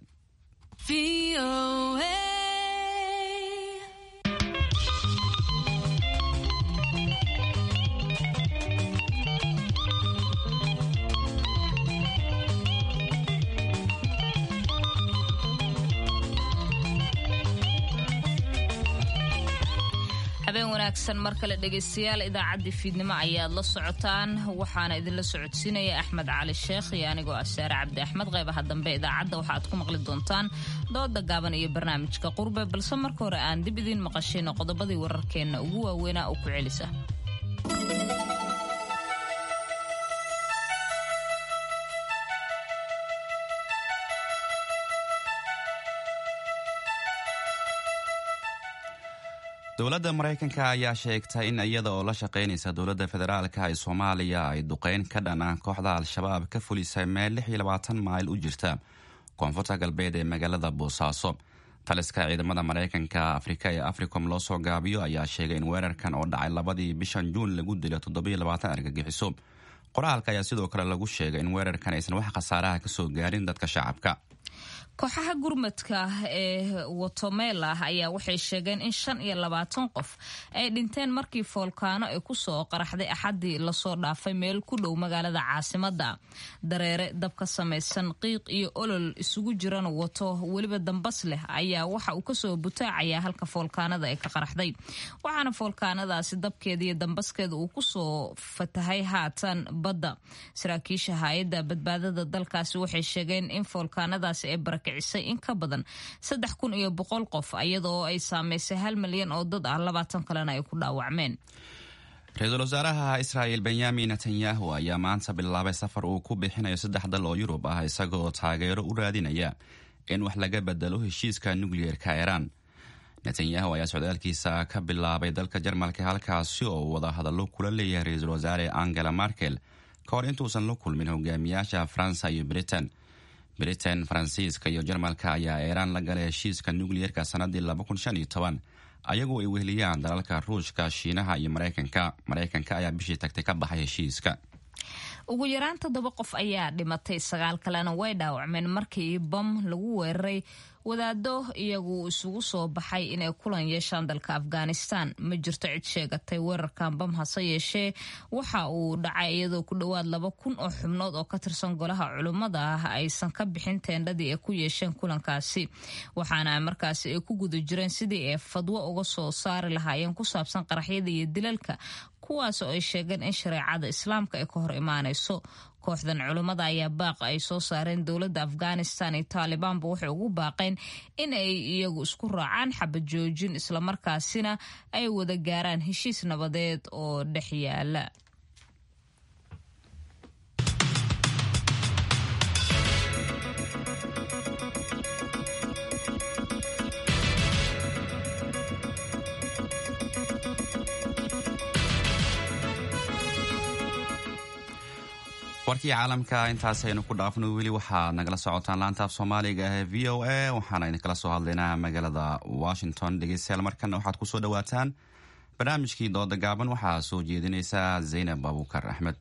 habeen wanaagsan mar kale dhegaystayaal idaacaddii fiidnimo ayaad la socotaan waxaana idinla socodsiinaya axmed cali sheekh iyo anigoo ah saare cabdi axmed qaybaha dambe idaacadda waxaaad ku maqli doontaan dooda gaaban iyo barnaamijka qurbe balse marka hore aan dib idiin maqashayno qodobadii wararkeenna ugu waaweynaa oo ku celisa dowladda maraykanka ayaa sheegtay in iyada oo la shaqaynaysa dowladda federaalka ee soomaaliya ay duqeyn ka dhan ah kooxda al-shabaab ka fulisay meel mayl u jirta koonfurta galbeed ee magaalada boosaaso taliska ciidamada maraykanka afrika ee africom loo soo gaabiyo ayaa sheegay in weerarkan oo dhacay labadii bishan juun lagu dilo argagixiso qoraalka ayaa sidoo kale lagu sheegay in weerarkan aysan wax khasaaraha kasoo gaarin dadka shacabka kooxaha gurmadka ee watomela ayaa waxay sheegeen in shan iyo labaatan qof ay dhinteen markii foolkaano ay kusoo qaraxday axaddii lasoo dhaafay meel ku dhow magaalada caasimada dareere dab ka samaysan qiiq iyo olol isugu jiran wato weliba dambas leh ayaa waxa uu kasoo butaacayaa halka foolkaanada ay ka qaraxday waxaana foolkaanadaasi dabkeeda iyo dambaskeeda uu kusoo fatahay haatan badda saraakiisha hay-adda badbaadada dalkaasi waxay sheegeen in foolkaanadaasi ay kicisay in ka badan saddex kun iyo boqol qof iyadoo ay saameysay hal milyan oo dad ah labaatan kalena ay ku dhaawacmeen ra-iisul wasaaraha israa'il benyamin netanyahu ayaa maanta bilaabay safar uu ku bixinayo saddex dal oo yurub ah isagoo taageero u raadinaya in wax laga bedelo heshiiska nukliyeerka iiraan netanyahu ayaa socdaalkiisa ka bilaabay dalka jarmalka halkaasi oo wada hadallo kula leeyahay ra-iisul wasaare angela markel ka hor intuusan la kulmin hogaamiyaasha faransa iyo britain britain faransiiska iyo jarmalka ayaa iiraan la galay heshiiska nukliyerka sanadii ayagu ay weheliyaan dalalka ruushka shiinaha iyo maraykanka maraykanka ayaa bishii tagtay ka baxay heshiiska ugu yaraan toddoba qof ayaa dhimatay sagaal kalena way dhaawacmeen markii bam lagu weeraray wadaado iyagu isugu soo baxay inay kulan yeeshaan dalka afghanistan ma jirto cid sheegatay weerarkan bam hase yeeshee waxa uu dhacay iyadoo ku dhowaad laba kun oo xubnood oo ka tirsan golaha culummada ah aysan ka bixin teendhadii ay ku yeesheen kulankaasi waxaana markaasi ay ku guda jireen sidii ay fadwo uga soo saari lahaayeen ku saabsan qaraxyada iyo dilalka kuwaas oo ay sheegeen in shareecada islaamka ay ka hor imaanayso kooxdan culummada ayaa baaqa ay soo saareen dowladda afghanistan iyo taalibaanba waxay ugu baaqeen in ay iyagu isku raacaan xabad joojin islamarkaasina ay wada gaaraan heshiis nabadeed oo dhex yaala warkii caalamka intaasaynu ku dhaafno weli waxaad nagala socotaan laantaaf soomaaliga ee v o a waxaana idinkala soo hadlaynaa magaalada washington dhegeystayaal markana waxaad kusoo dhawaataan barnaamijkii dooda gaaban waxaa soo jeedinaysa zaynab abuukar axmed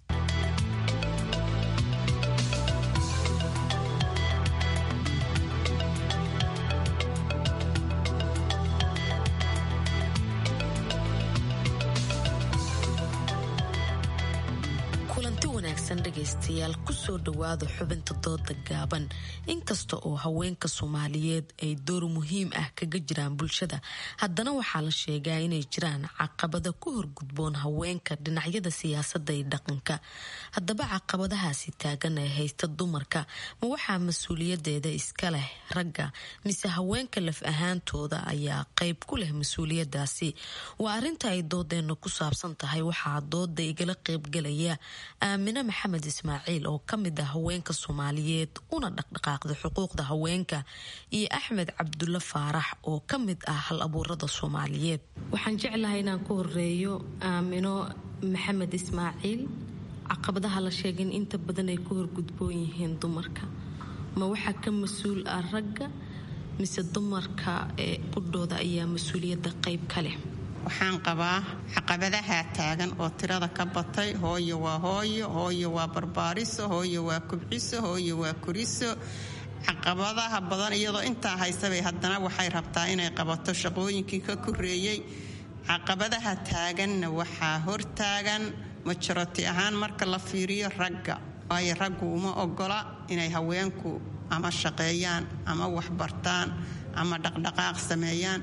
dhegeystayaal kusoo dhawaada xubinta dooda gaaban inkasta oo haweenka soomaaliyeed ay door muhiim ah kaga jiraan bulshada haddana waxaa la sheegaa inay jiraan caqabada ku horgudboon haweenka dhinacyada siyaasada iyo dhaqanka haddaba caqabadahaasi taagan ee haysta dumarka ma waxaa mas-uuliyadeeda iska leh ragga mise haweenka laf ahaantooda ayaa qeyb ku leh mas-uuliyadaasi waa arinta ay doodeena ku saabsan tahay waxaa dooda igala qeybgalaya aamine maxamed ismaaciil ismaaciil oo ka mid ah haweenka soomaaliyeed una dhaqdhaqaaqda xuquuqda haweenka iyo axmed cabdulle faarax oo ka mid ah hal abuurada soomaaliyeed waxaan jeclahay inaan ku horeeyo aamino maxamed ismaaciil caqabadaha la sheegay in inta badan ay ku horgudboon yihiin dumarka ma waxaa ka mas-uul ah ragga mise dumarka ee qudhooda ayaa mas-uuliyadda qayb ka leh waxaan qabaa caqabadaha taagan oo tirada ka batay hooyo waa hooyo hooyo waa barbaariso hooyo waa kubciso hooyo waa kuriso caqabadaha badan iyadoo intaa haysabay haddana waxay rabtaa inay qabato shaqooyinkii ka koreeyey caqabadaha taaganna waxaa hortaagan majoroti ahaan marka la fiiriyo ragga waayo raggu uma ogola inay haweenku ama shaqeeyaan ama waxbartaan ama dhaqdhaqaaq sameeyaan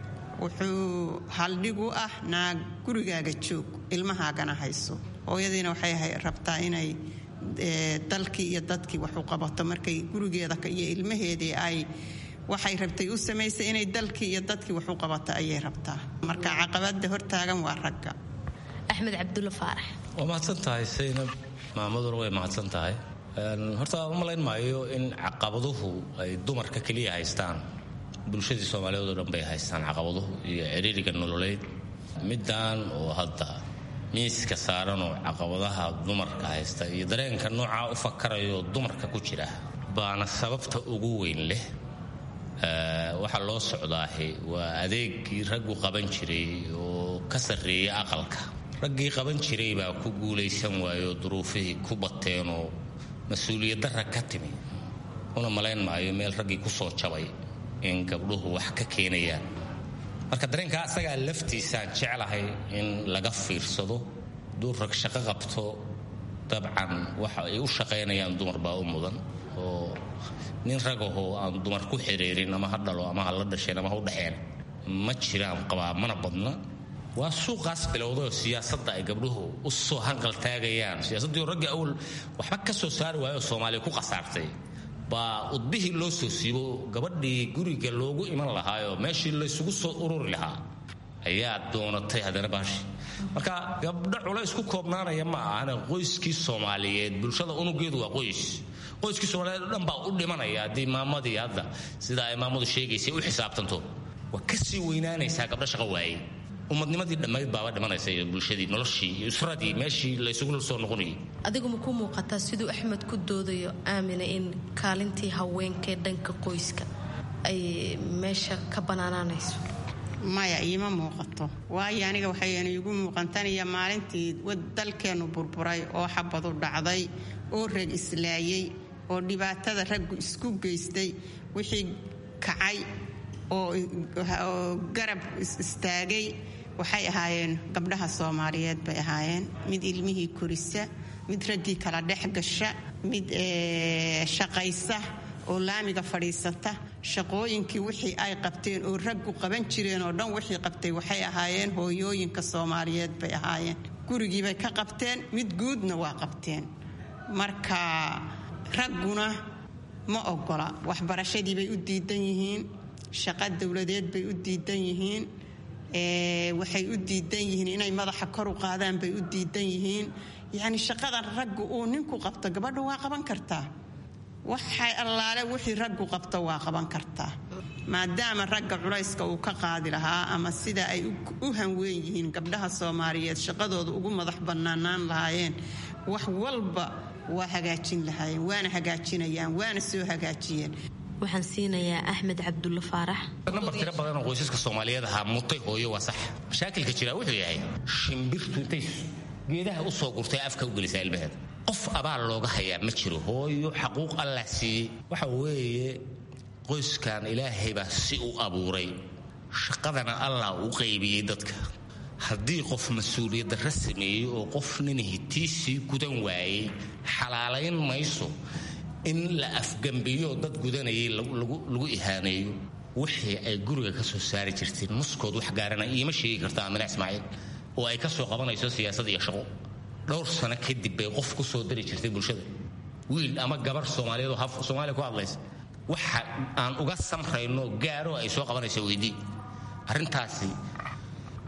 wuxuu haldhig u ah naag gurigaaga joog ilmahaagana hayso hooyadiina waxay rabtaa inay dalkii iyo dadkii wax u qabato markay gurigeeda iyo ilmaheedii ay waxay rabtay u samaysay inay dalkii iyo dadkii wax u qabato ayay rabtaa marka caqabada hortaagan waa ragga axmed cabdulle faarax waa mahadsan tahay saynab maamaduna way mahadsan tahay horta u malayn maayo in caqabaduhu ay dumarka keliya haystaan bulshadii soomaaliyeed oo dhan bay haystaan caqabaduhu iyo ciriiriga nololeed middan oo hadda miiska saaranoo caqabadaha dumarka haysta iyo dareenka noocaa u fakarayo dumarka ku jira baana sababta ugu weyn leh waxaa loo socdaahi waa adeegii raggu qaban jiray oo ka sarreeya aqalka raggii qaban jiray baa ku guulaysan waayoo duruufihii ku bateenoo mas-uuliyaddarra ka timi una malayn maayo meel raggii ku soo jabay in gabdhuhu wax ka keenayaan marka dareenkaa asagaa laftiisaan jeclahay in laga fiirsado duu rag shaqo qabto dabcan waxa ay u shaqaynayaan dumar baa u mudan oo nin ragahoo aan dumar ku xiriirin ama ha dhalo ama ha la dhasheen ama ha u dhexeen ma jiraan qabaa mana badna waa suuqaas bilowdaoo siyaasadda ay gabdhuhu u soo hanqal taagayaan siyaasaddii raggii awal waxba ka soo saari waayo soomaaliya ku khasaartay baa udbihii loo soo siibo gabadhii guriga loogu iman lahaayoo meeshii laysugu soo ururi lahaa ayaa doonatay haddana baashi marka gabdho culays ku koobnaanaya ma ahane qoyskii soomaaliyeed bulshada unugeedu waa qoys qoyskii soomaaliyeed o dhan baa u dhimanaya haddii maamadii hadda sida ay maamadu sheegaysay u xisaabtanto waa kasii weynaanaysaa gabdho shaqo waaye ummadnimadii dhammayd baaba dhimanaysa iyo bulshadii noloshii iyo usradii meeshii laysugu soo noqonayay adigu ma ku muuqataa siduu axmed ku doodayo aamina in kaalintii haweenkaee dhanka qoyska ay meesha ka banaanaanayso maya iima muuqato waayo aniga waxayna iigu muuqantaniyo maalintii dalkeennu burburay oo xabadu dhacday oo rag islaayey oo dhibaatada raggu isku geystay wixii kacay oo garab istaagay waxay ahaayeen gabdhaha soomaaliyeed bay ahaayeen mid ilmihii korisa mid raggii kala dhex gasha mid shaqaysa oo laamiga fadhiisata shaqooyinkii wixii ay qabteen oo raggu qaban jireen oo dhan wixii qabtay waxay ahaayeen hooyooyinka soomaaliyeed bay ahaayeen gurigiibay ka qabteen mid guudna waa qabteen marka ragguna ma ogola waxbarashadiibay u diidan yihiin shaqo dowladeed bay u diidan yihiin waxay u diidan yihiin inay madaxa kor u qaadaan bay u diidan yihiin yacni shaqadan raggu uu ninku qabto gabadha waa qaban kartaa waxay allaale wixii raggu qabto waa qaban kartaa maadaama ragga culayska uu ka qaadi lahaa ama sida ay u hanweyn yihiin gabdhaha soomaaliyeed shaqadooda ugu madax bannaanaan lahaayeen wax walba waa hagaajin lahaayeen waana hagaajinayaan waana soo hagaajiyeen waxaan siinayaa axmed cabdulle faarax nambar tiro badanoo qoysaska soomaaliyeed ahaa mutay hooyo waa sax mashaakilka jira wuxuu yahay shimbirtu intay geedaha u soo gurtay afka u gelisaa ilmaheeda qof abaal looga hayaa ma jiro hooyo xaquuq allah siiyey waxa weeye qoyskan ilaahay baa si u abuuray shaqadana allah u qaybiyey dadka haddii qof mas-uuliyaddarra sameeyey oo qof nin hitiisii gudan waayey xalaalayn mayso in la afgambiyo dad gudanayay lagu ihaaneeyo wixii ay guriga ka soo saari jirteen muskood wax gaarana iima sheegi karta amina ismaaciil oo ay ka soo qabanayso siyaasad iyo shaqo dhowr sano kadib bay qof ku soo dari jirtay bulshada wiil ama gabar soomaaliyeed oo soomaaliya ku hadlaysa waxa aan uga samrayno gaaro ay soo qabanayso weydii arrintaasi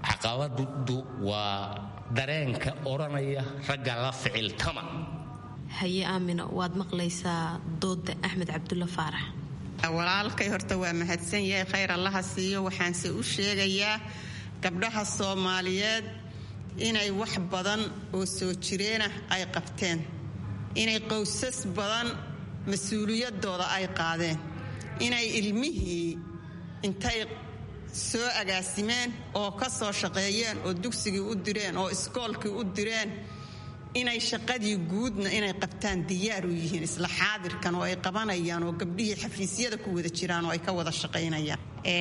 caqabadu waa dareenka odhanaya ragga la ficiltama haye aamino waad maqlaysaa dooda axmed cabdulla faarax walaalkay horta waa mahadsan yahay khayr allaha siiyo waxaanse u sheegayaa gabdhaha soomaaliyeed inay wax badan oo soo jireenah ay qabteen inay qowsas badan mas-uuliyadooda ay qaadeen inay ilmihii intay soo agaasimeen oo ka soo shaqeeyeen oo dugsigii u direen oo iskoolkii u direen inay shaqadii guudna inay qabtaan diyaar u yihiin isla xaadirkan oo ay qabanayaan oo gabdhihii xafiisyada ku wada jiraan oo ay ka wada shaqaynayaan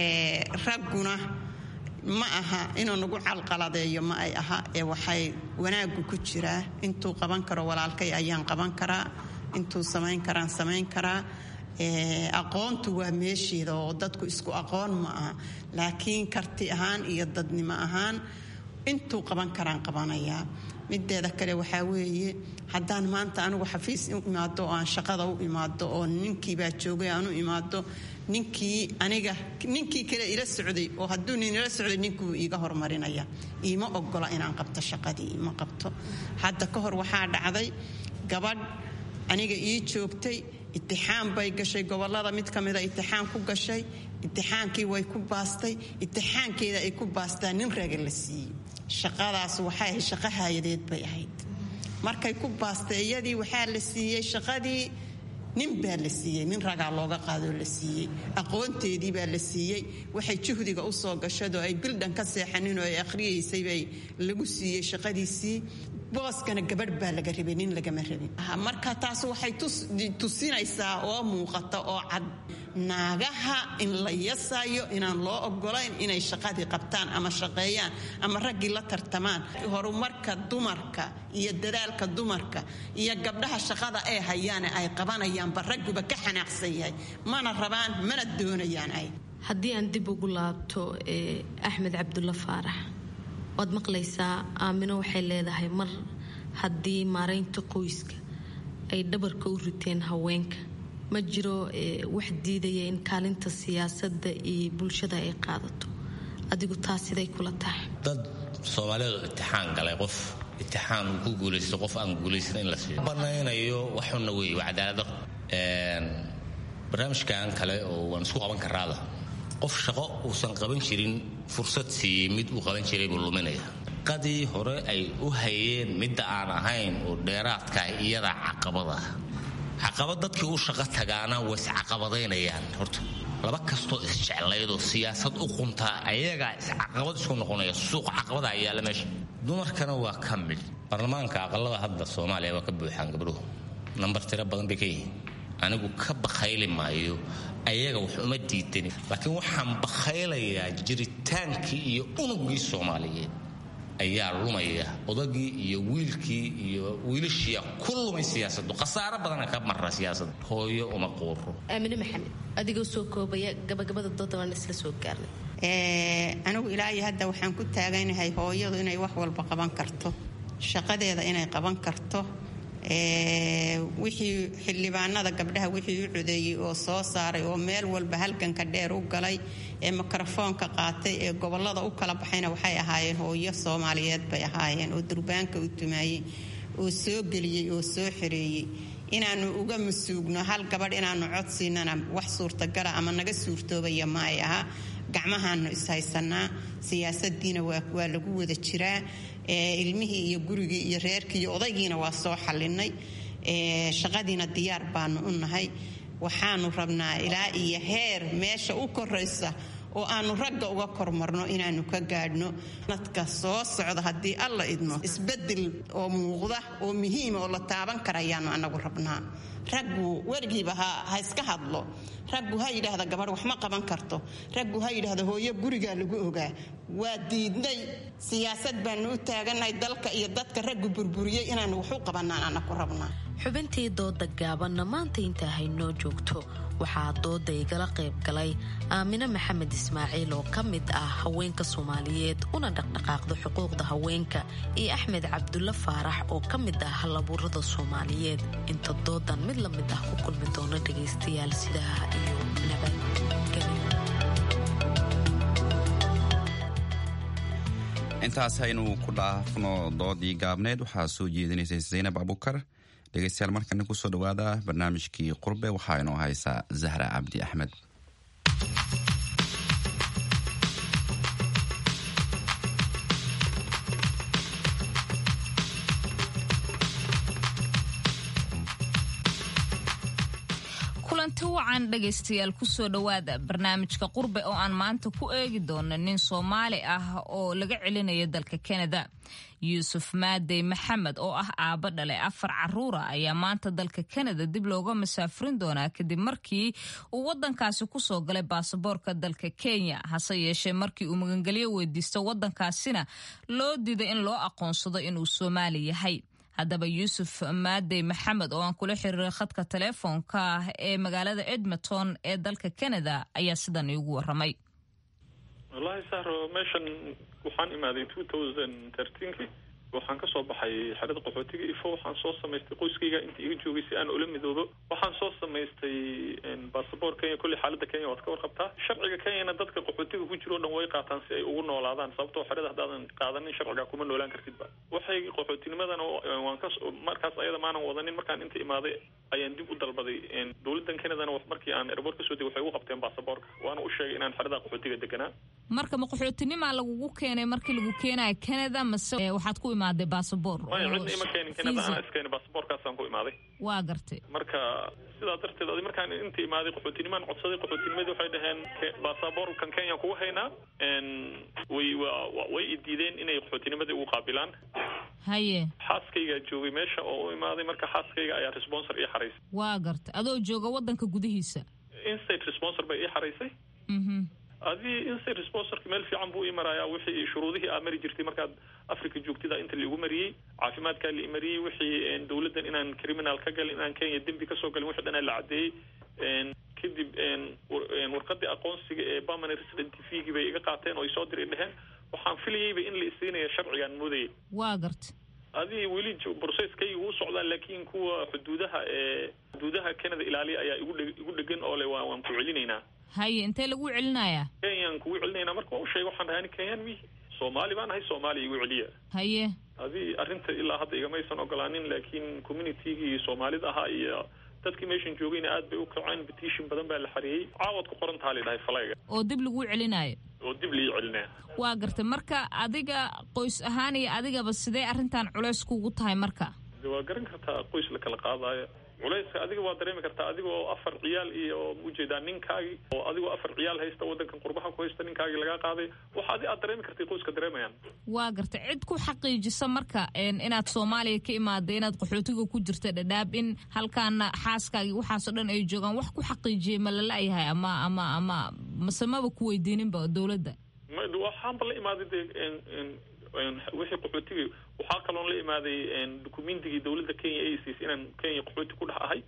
ragguna ma aha inuu nagu calqaladeeyo ma ay aha ee waxay wanaaggu ku jiraa intuu qaban karo walaalkay ayaan qaban karaa intuu samayn karaan samayn karaa aqoontu waa meesheeda oo dadku isku aqoon ma aha laakiin karti ahaan iyo dadnimo ahaan intuu qaban karaan qabanayaa mideeda kale waxaa weeye haddaan maanta anigu xafiis u imaado oo aan shaqada u imaado oo ninkiibaa joogay aan u imaado ninkii aniga ninkii kale ila socday oo hadduu nin ila socday ninkuu iiga hormarinaya iima ogola inaan qabto shaqadii ima qabto hadda ka hor waxaa dhacday gabadh aniga ii joogtay itixaan bay gashay gobolada mid ka mida itixaan ku gashay itixaankii way ku baastay itixaankeeda ay ku baastaan nin raga la siiyey shaqadaas waxay ahayd shaqo haayadeed bay ahayd markay ku baastay iyadii waxaa la siiyey shaqadii nin baa la siiyey nin ragaa looga qaadoo la siiyey aqoonteedii baa la siiyey waxay juhdiga u soo gashadoo ay bildhan ka seexanin oo ay akhriyaysay bay lagu siiyey shaqadiisii booskana gabadh baa laga rabay nin lagama rabin marka taas waxay tusinaysaa oo muuqata oo cad naagaha in la yasayo inaan loo ogolayn inay shaqadii qabtaan ama shaqeeyaan ama raggii la tartamaan horumarka dumarka iyo dadaalka dumarka iyo gabdhaha shaqada ay hayaane ay qabanayaanba ragguba ka xanaaqsan yahay mana rabaan mana doonayaan ay haddii aan dib ugu laabto axmed cabdulla faarax waad maqlaysaa aamino waxay leedahay mar haddii maaraynta qoyska ay dhabarka u riteen haweenka ma jiro wax diidaya in kaalinta siyaasadda iyo bulshada ay qaadato adigu taas siday kula tahay dad soomaaliyeed oo itixaan galay qof itixaan uu ku guulaysto qof aan guulaysan in la siiyo banaynayo waxuna wey waa cadaalada barnaamijkan kale oo waan isku qaban karaada qof shaqo uusan qaban jirin fursad siiyey mid uu qaban jiray buu luminaya qadii hore ay u hayeen midda aan ahayn oo dheeraadkaah iyadaa caqabada caqabad dadkii u shaqo tagaana way iscaqabadaynayaan horta laba kastoo isjeclaydoo siyaasad u quntaa ayagaa iscaqabad isku noqonaya suuq caqabadaa yaalla meesha dumarkana waa ka mid baarlamaanka aqalada hadda soomaaliya waa ka buuxaan gabdhuhu nambar tiro badan bay ka yihiin anigu ka bakhayli maayo ayaga wax uma diidani laakiin waxaan bakhaylayaa jiritaankii iyo unugii soomaaliyeed ayaa lumaya odagii iyo wiilkii iyo wiilashiia ku lumay siyaasadu khasaaro badana ka mara siyaasada hooyo uma quuro aamine maxamed adigoo soo koobaya gabagabada dooda waan isla soo gaarnay anigu ilaahay hadda waxaan ku taaganahay hooyadu inay wax walba qaban karto shaqadeeda inay qaban karto wixii xildhibaanada gabdhaha wixii u codeeyey oo soo saaray oo meel walba halganka dheer u galay ee mikrofoonka qaatay ee gobolada u kala baxayna waxay ahaayeen hooyo soomaaliyeed bay ahaayeen oo durbaanka u tumaayey oo soo geliyey oo soo xereeyey inaanu uga masuugno hal gabadh inaanu codsiinana wax suurtagala ama naga suurtoobaya ma ay aha gacmahaanu ishaysanaa siyaasadiina waa lagu wada jiraa ilmihii iyo gurigii iyo reerkii iyo odaygiina waa soo xalinay shaqadiina diyaar baanu u nahay waxaanu rabnaa ilaa iyo heer meesha u koraysa oo aanu ragga uga kormarno inaanu ka gaadhno nadka soo socda haddii alla idmo isbedel oo muuqda oo muhiima oo la taaban karayaanu anagu rabnaa raggu weligiiba ha iska hadlo raggu ha yidhaahda gabadh wax ma qaban karto raggu ha yidhaahda hooyo gurigaa lagu ogaa waa diidnay siyaasad baanu u taagannahay dalka iyo dadka raggu burburiyey inaanu wax u qabanaan anaku rabnaa xubintii dooda gaabanna maanta intaa haynoo joogto waxaa dooda igala qayb galay aamine maxamed ismaaciil oo ka mid ah haweenka soomaaliyeed una dhaqdhaqaaqda xuquuqda haweenka iyo axmed cabdulle faarax oo ka mid ah halabuurada soomaaliyeed inta doodan mid la mid ah ku kulmi doono dhagaystayaal sidaha iyo nabadgelyo intaas haynu ku dhaafno doodii gaabneed waxaa soo jeedinaysay zaynab abukar dhegeystayaal markana kusoo dhawaada barnaamijkii qurbe waxaa inoo haysaa zahra cabdi axmed kulanti wacan dhegaystayaal kusoo dhowaada barnaamijka qurbe oo aan maanta ku eegi doono nin soomaali ah oo laga celinayo dalka kanada yuusuf maadey maxamed oo ah aabbo dhale afar caruura ayaa maanta dalka kanada dib looga masaafurin doonaa kadib markii uu wadankaasi kusoo galay baasaboorka dalka kenya hase yeeshee markii uu magangelyo weydiisto wadankaasina loo diiday in loo aqoonsado inuu soomaali yahay haddaba yuusuf maadey maxamed oo aan kula xiriiray khadka teleefoonka ah ee magaalada edmonton ee dalka canada ayaa sidan iigu waramay wallaahi sahro meeshan waxaan imaaday two thousand thirteenki waxaan kasoo baxay xerada qaxootiga ifo waxaan soo samaystay qoyskayga inta iga joogay si aan ula midoobo waxaan soo samaystay basaboor kenya kolley xaalada kenya waad ka warqabtaa sharciga kenyana dadka qaxootiga ku jiro o dhan way qaataan si ay ugu noolaadaan sababtoo xerada haddaadan qaadanin sharciga kuma noolaan kartidba waxay qaxootinimadana waan ka markaas ayada maanan wadanin markaan inta imaaday ayaan dib u dalbaday dowladan kenadana markii aan airboort kasoo degay waxay ugu qabteen basaboorka waana u sheegay inaan xerada qaxootiga deganaa marka ma qaxootinimaa lagugu keenay markii lagu keenayo canada mase waxaad ku imaaday basaboor maya cidna ima keenin canada anaa iskeenay basaboorkaasaan ku imaaday waa gartay marka sidaa darteed adi markaan inta imaaday qaxootinimaan codsaday qaxootinimadii waxay dhaheen basaboorkan kenya kugu haynaa way way idiideen inay qaxootinimadii ugu qaabilaan haye xaaskaygaa joogay meesha oo u imaaday marka xaaskayga ayaa responsor ii xaraysay waa gartay adoo jooga wadanka gudihiisa instate responsor bay ii xaraysay adii instate responsorka meel fiican buu ii marayaa wixii shuruudihii aa mari jirtay markaad africa joogtida inta laigu mariyey caafimaadkaa la mariyey wixii dowladdan inaan criminal ka galin inaan kenya dembi kasoo galin wixii dhan la cadeeyey kadib warqadii aqoonsiga ee permanent resident tvgii bay iga qaateen oo isoo diray dheheen waxaan filayeyba in la isiinaya sharcigaan moodayay waa garta adii weli brocesskayga uu socdaa laakiin kuwa xuduudaha ee xuduudaha canada ilaaliya ayaa igu igu dhegan oo le waan ku celinaynaa haye intee lagu celinayaa kenyaan kugu celinaynaa marka waa u sheegay waxaan dhahay ani kenyaan mihi soomaali baan ahay soomaaliya igu celiya haye adii arrinta ilaa hadda igamaysan ogolaanin laakiin communitygii soomaalida ahaa iyo dadkii meeshan joogayna aad bay u kaceen petition badan baa la xareeyey caawad ku qoran taha la dhahay falayga oo dib lagu celinaayo oo dib lii celinaya waa gartay marka adiga qoys ahaan iyo adigaba sidee arrintan culays kugu tahay marka de waa garan kartaa qoys la kala qaadaayo culayska adiga waa dareemi kartaa adigoo afar ciyaal iyo ujeedaa ninkaagii oo adigoo afar ciyaal haysta wadankan qurbaha ku haysta ninkaagii lagaa qaaday waxa adi aad dareemi kartay qoyska dareemayaan waa gartay cid ku xaqiijisa marka inaad soomaaliya ka imaaday inaad qaxootiga ku jirta dhadhaab in halkaana xaaskaagii waxaasoo dhan ay joogaan wax ku xaqiijiyay ma lala-yahay ama ama ama mase maba ku weydiininba dowladda waxaanba la imaaday de wixii qaxootiga waxaa kaloon la imaaday documentigii dowladda kenya ay siisay inaan kenya qaxooti ku dhex ahay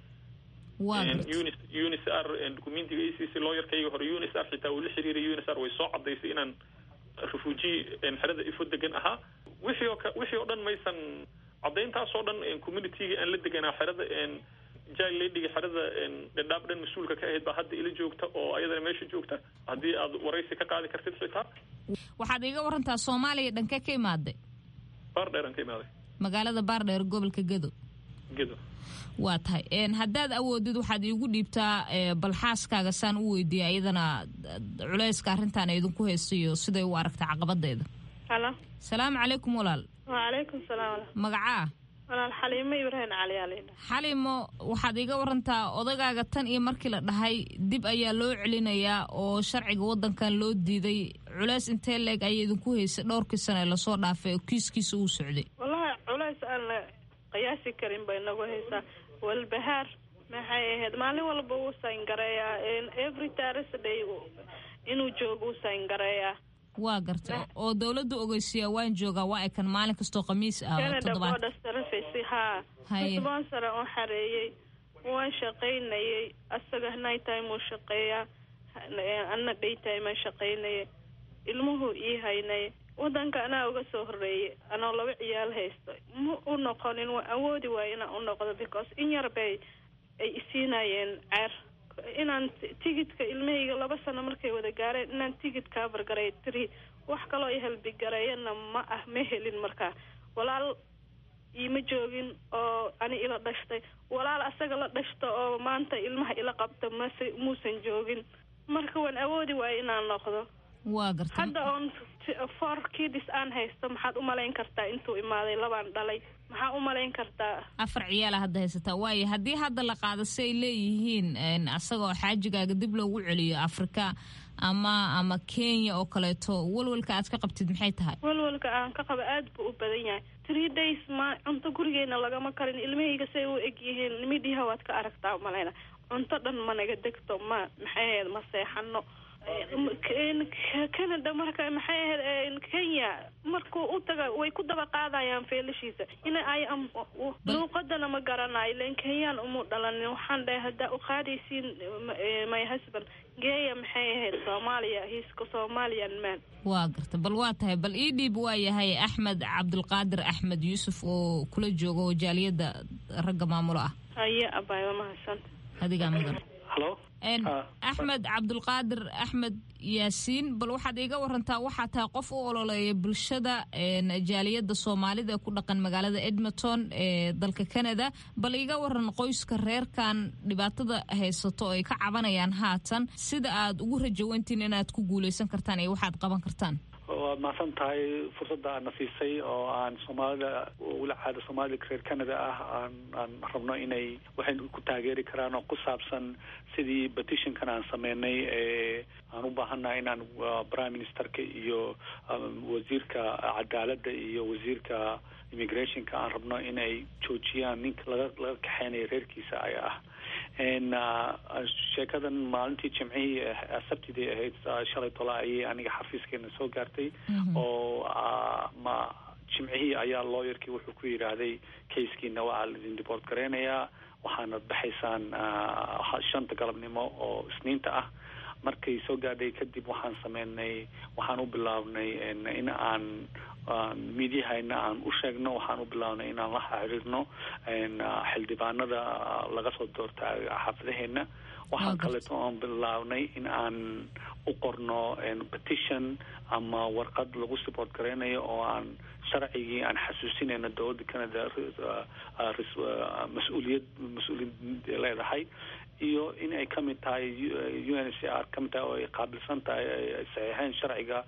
unis r documentiga ay siisay looyarkayga hore unis r xitaa uu la xiriiray unis r way soo cadaysay inaan refugee xerada ifo degan ahaa wixii oo wixii oo dhan maysan cadayntaasoo dhan communitygii aan la deganaa xerada jail ladiga xerada dhadhaab dhan mas-uulka ka ahayd baa hadda ila joogta oo ayadana meesha joogta haddii aad waraysi ka qaadi kartid xitaa waxaad iiga warantaa soomaaliya dhankee ka imaaday baardheer aan ka imaaday magaalada baardheer gobolka gedo gedo waa tahay haddaad awoodid waxaad iigu dhiibtaa bal xaaskaaga saan u weydiiyay ayadana culayska arrintan idinku haystayo siday u aragta caqabadeeda halo salaamu calaykum walaal wacalaykum salaam magacaa walaal xaliimo ibraahim cali aa laydhaha xalimo waxaad iga warantaa odagaaga tan iyo markii la dhahay dib ayaa loo celinayaa oo sharciga wadankan loo diiday culays intee leeg ayaa idinku haysay dhowrkii sane lasoo dhaafay oo kiiskiisa uu socday wallahi culays aan la qiyaasi karin bay nagu haysaa walbahaar maxay ahayd maalin walba uu sayngareeyaa every thursday inuu joogo uu sayngareeyaa waa garta oo dawladda ogeysiyaa waan joogaa waa ekan maalin kastoo khamiis ah canada border service haa sponsor oo xareeyey waan shaqaynayay asaga night time uu shaqeeyaa anna day time aan shaqaynayay ilmuhu ii haynay wadanka anaa uga soo horeeyay anoo laba ciyaal haysto ma u noqonin waa awoodi waayo inaan u noqdo because in yar bay ay isiinayeen ceer inaan tigidka ilmahayga laba sano markay wada gaareen inaan tigid kaabargaray tiri wax kaloo i halbigareeyana ma ah ma helin markaa walaal iima joogin oo ani ila dhashtay walaal asaga la dhashto oo maanta ilmaha ila qabta mase muusan joogin marka waan awoodi waayo inaan noqdo waa garta hadda oon four kids aan haysto maxaad u malayn kartaa intuu imaaday labaan dhalay maxaa u malayn kartaa afar ciyaala hadda haysataa waayo haddii hadda la qaado si ay leeyihiin asagoo xaajigaaga dib loogu celiyo afrika ama ama kenya oo kaleeto walwalka aad ka qabtid maxay tahay walwalka aan ka qabo aad buu u badan yahay three days ma cunto gurigeena lagama karin ilmahayga say u eg yihiin midhiha waad ka aragtaa malayna cunto dhan ma naga degto ma maxay ahayd ma seexano canada marka maxay ahayd kenya markuu u taga way ku daba qaadayaan feelashiisa ina ay luuqadana ma garanayo len kenyaan umu dhalanin waxaan dhahay haddaa u qaadaysiin my husband geeya maxay ahayd soomaaliya hiiska somalian man waa garta bal waa tahay bal ii dhiib waa yahay axmed cabdulqaadir axmed yuusuf oo kula jooga oo jaaliyadda ragga maamulo ah haye abay waa mahadsanta adigaa mudan halo axmed cabdulqaadir axmed yaasiin bal waxaad iiga warantaa waxaa tahay qof u ololeeya bulshada jaaliyadda soomaalida ee ku dhaqan magaalada edmonton ee dalka canada bal iiga waran qoyska reerkan dhibaatada haysato oo ay ka cabanayaan haatan sida aad ugu rajawantiin inaad ku guuleysan kartaan iyo waxaad qaban kartaan waad mahadsan tahay fursadda aadna siisay oo aan soomaalida weli caada soomaalida reer canada ah aan aan rabno inay waxay ku taageeri karaan oo ku saabsan sidii petitionkan aan sameynay ee aan u baahannahay inaan prime ministerka iyo wasiirka cadaaladda iyo wasiirka immigrationka aan rabno inay joojiyaan ninka laga laga kaxeynaya reerkiisa ay ah sheekadan maalintii jimcihii sabtidii ahayd shalay tola ayay aniga xafiiskeena soo gaartay oo ma jimcihii ayaa lawyerkii wuxuu ku yidhaahday kayskiina waa laidin dibort gareynayaa waxaana baxaysaan shanta galabnimo oo isniinta ah markay soo gaadhay kadib waxaan sameynay waxaan u bilaabnay in aan miidyahayna aan u sheegno waxaan u bilaabnay inaan la xiriirno xildhibaanada laga soo doorta xaafadaheena waxaan kaleeto oon bilaabnay in aan u qorno petition ama warqad lagu support gareynayo oo aan sharcigii aan xasuusinayno dowladda canada mas-uuliyad mas-uuliyad leedahay iyo in ay kamid tahay u n c r kamid tahay oo ay qaabilsan tahay ay saxiixeen sharciga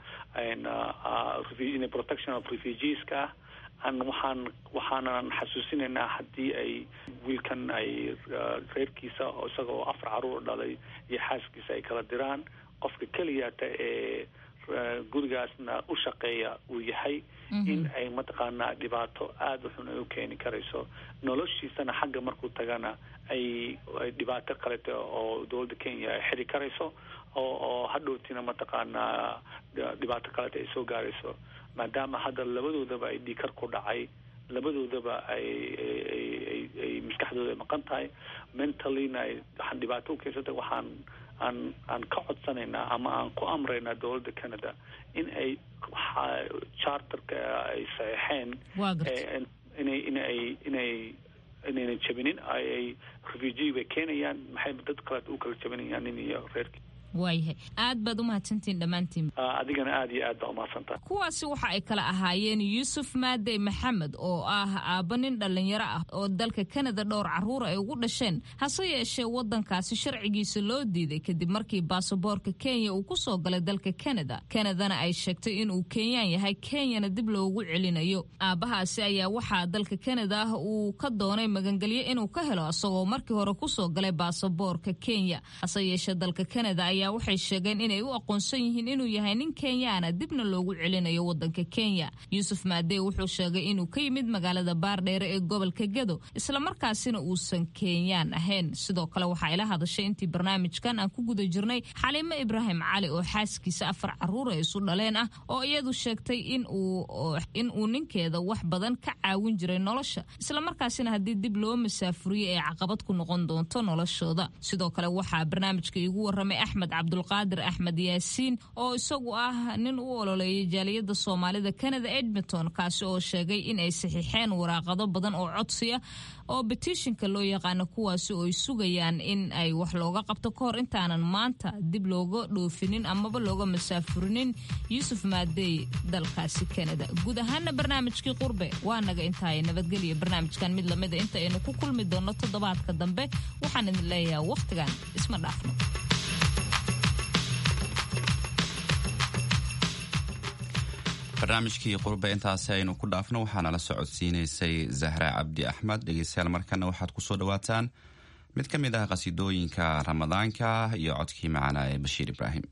protection of refugeeska ah an waxaan waxaanan xasuusinaynaa haddii ay wiilkan ay reerkiisa isaga oo afar caruur dhalay iyo xaaskiisa ay kala diraan qofka keliyaata ee gurigaasna u shaqeeya uu yahay in ay mataqaanaa dhibaato aada u xun ay u keeni karayso noloshiisana xagga markuu tagana ay dhibaato kalete oo dowladda kenya ay xiri karayso oo oo hadhowtina mataqaanaa dhibaato kalete ay soo gaarayso maadaama hadda labadoodaba ay dhiikar ku dhacay labadoodaba ay ay ay maskaxdooda ay maqan tahay mentallyna ay waxaan dhibaato u keensatay waxaan aan aan ka codsanaynaa ama aan ku amraynaa dowladda canada in ay charterka ay saxeexeen inay inay inay inaynan jabinin ay refugee bay keenayaan maxay dad kaleet u kala jabinayaan nin iyo reerkii waayahay aad baad u mahadsantihiin dhammaantiin adigana aada iyo aad baa umahadsantaha kuwaasi waxa ay kala ahaayeen yuusuf maadey maxamed oo ah aabba nin dhallinyaro ah oo dalka kanada dhowr carruura ay ugu dhasheen hase yeeshee waddankaasi sharcigiisa loo diiday kadib markii baasaboorka kenya uu ku soo galay dalka kanada kanadana ay sheegtay inuu kenyaan yahay kenyana dib loogu celinayo aabbahaasi ayaa waxaa dalka kanada ah uu ka doonay magangelyo inuu ka helo isagoo markii hore kusoo galay baasaboorka kenya hase yeeshee dalka kanada ayaa waxay sheegeen inay u aqoonsan yihiin inuu yahay nin kenyaana dibna loogu celinayo wadanka kenya yuusuf maadey wuxuu sheegay inuu ka yimid magaalada baardheere ee gobolka gedo islamarkaasina uusan kenyaan ahayn sidoo kale waxaa ila hadashay intii barnaamijkan aan ku guda jirnay xaliimo ibraahim cali oo xaaskiisa afar caruur ay isu dhaleen ah oo iyadu sheegtay in uu ninkeeda wax badan ka caawin jiray nolosha islamarkaasina haddii dib loo masaafuriyo ay caqabad ku noqon doonto noloshooda sidoo kale waxaa barnaamijka iigu waramay axmed maxamed cabdulqaadir axmed yaasiin oo isagu ah nin u ololeeyay jaaliyadda soomaalida canada edmonton kaasi oo sheegay in ay saxiixeen waraaqado badan oo codsiya oo betishinka loo yaqaano kuwaasi oo ay sugayaan in ay wax looga qabto ka hor intaanan maanta dib looga dhoofinin amaba looga masaafurinin yuusuf maadey dalkaasi canada guud ahaana barnaamijkii qurbe waa naga intaay nabadgelya barnaamijkan mid lamida inta aynu ku kulmi doonno toddobaadka dambe waxaan idin leeyahay wakhtigan isma dhaafno barnaamijkii qurbe intaasi aynu ku dhaafno waxaana la socodsiinaysay zahra cabdi axmed dhegeystayaal markana waxaad kusoo dhawaataan mid ka mid ah qasiidooyinka ramadaanka iyo codkii macanaa ee bashiir ibraahim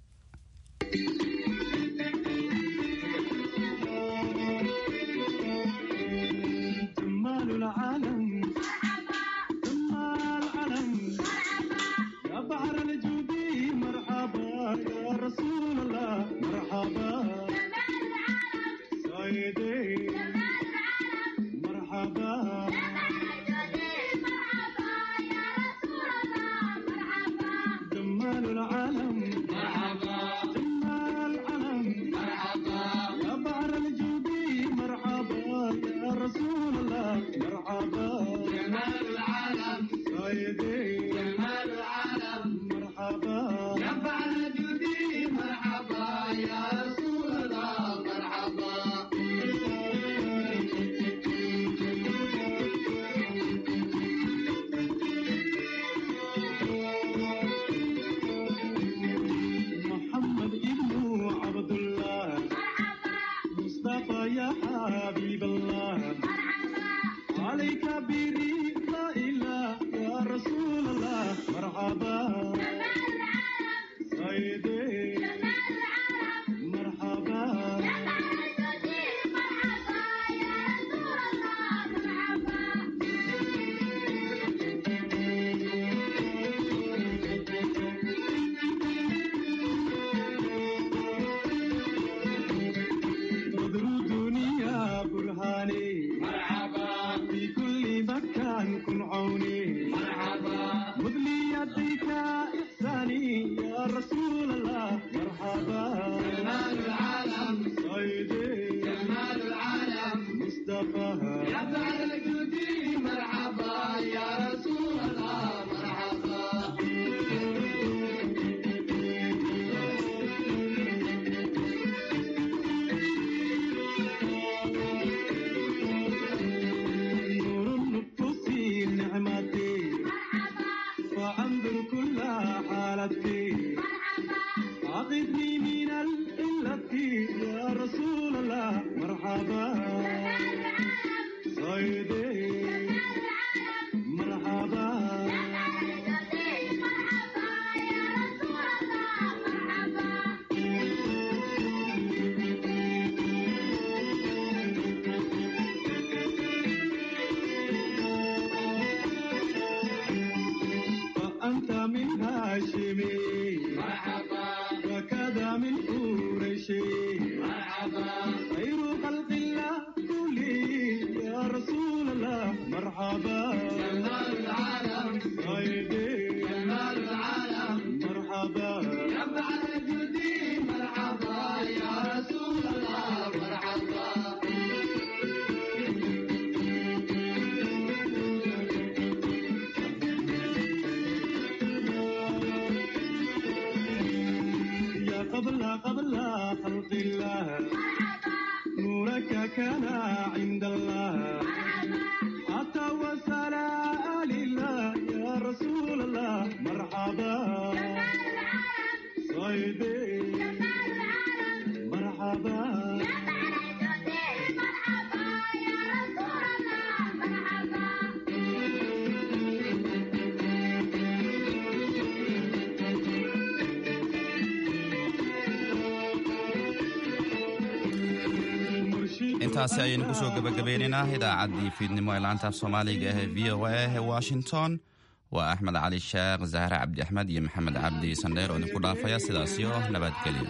intaasi ayaynu kusoo gebagabeynaynaa idaacaddii fiidnimo ee laantaaf soomaaliga ee v o a ee washington waa axmed cali sheekh zahre cabdi axmed iyo maxamed cabdi sandheer oo idinku dhaafaya sidaasiyo nabadgelyo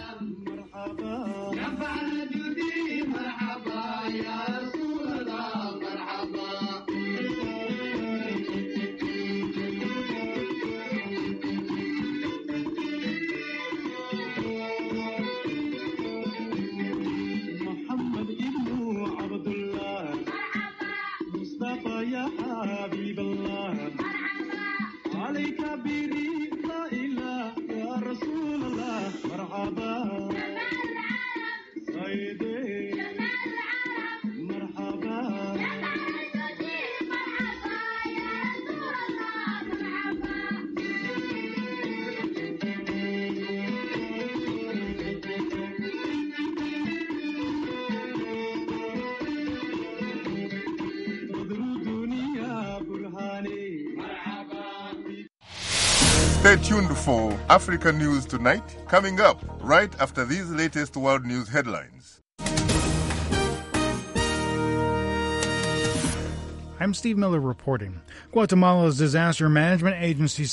Stay tuned for Africa News Tonight, coming up right after these latest world news headlines. I'm Steve Miller reporting. Guatemala's disaster management agency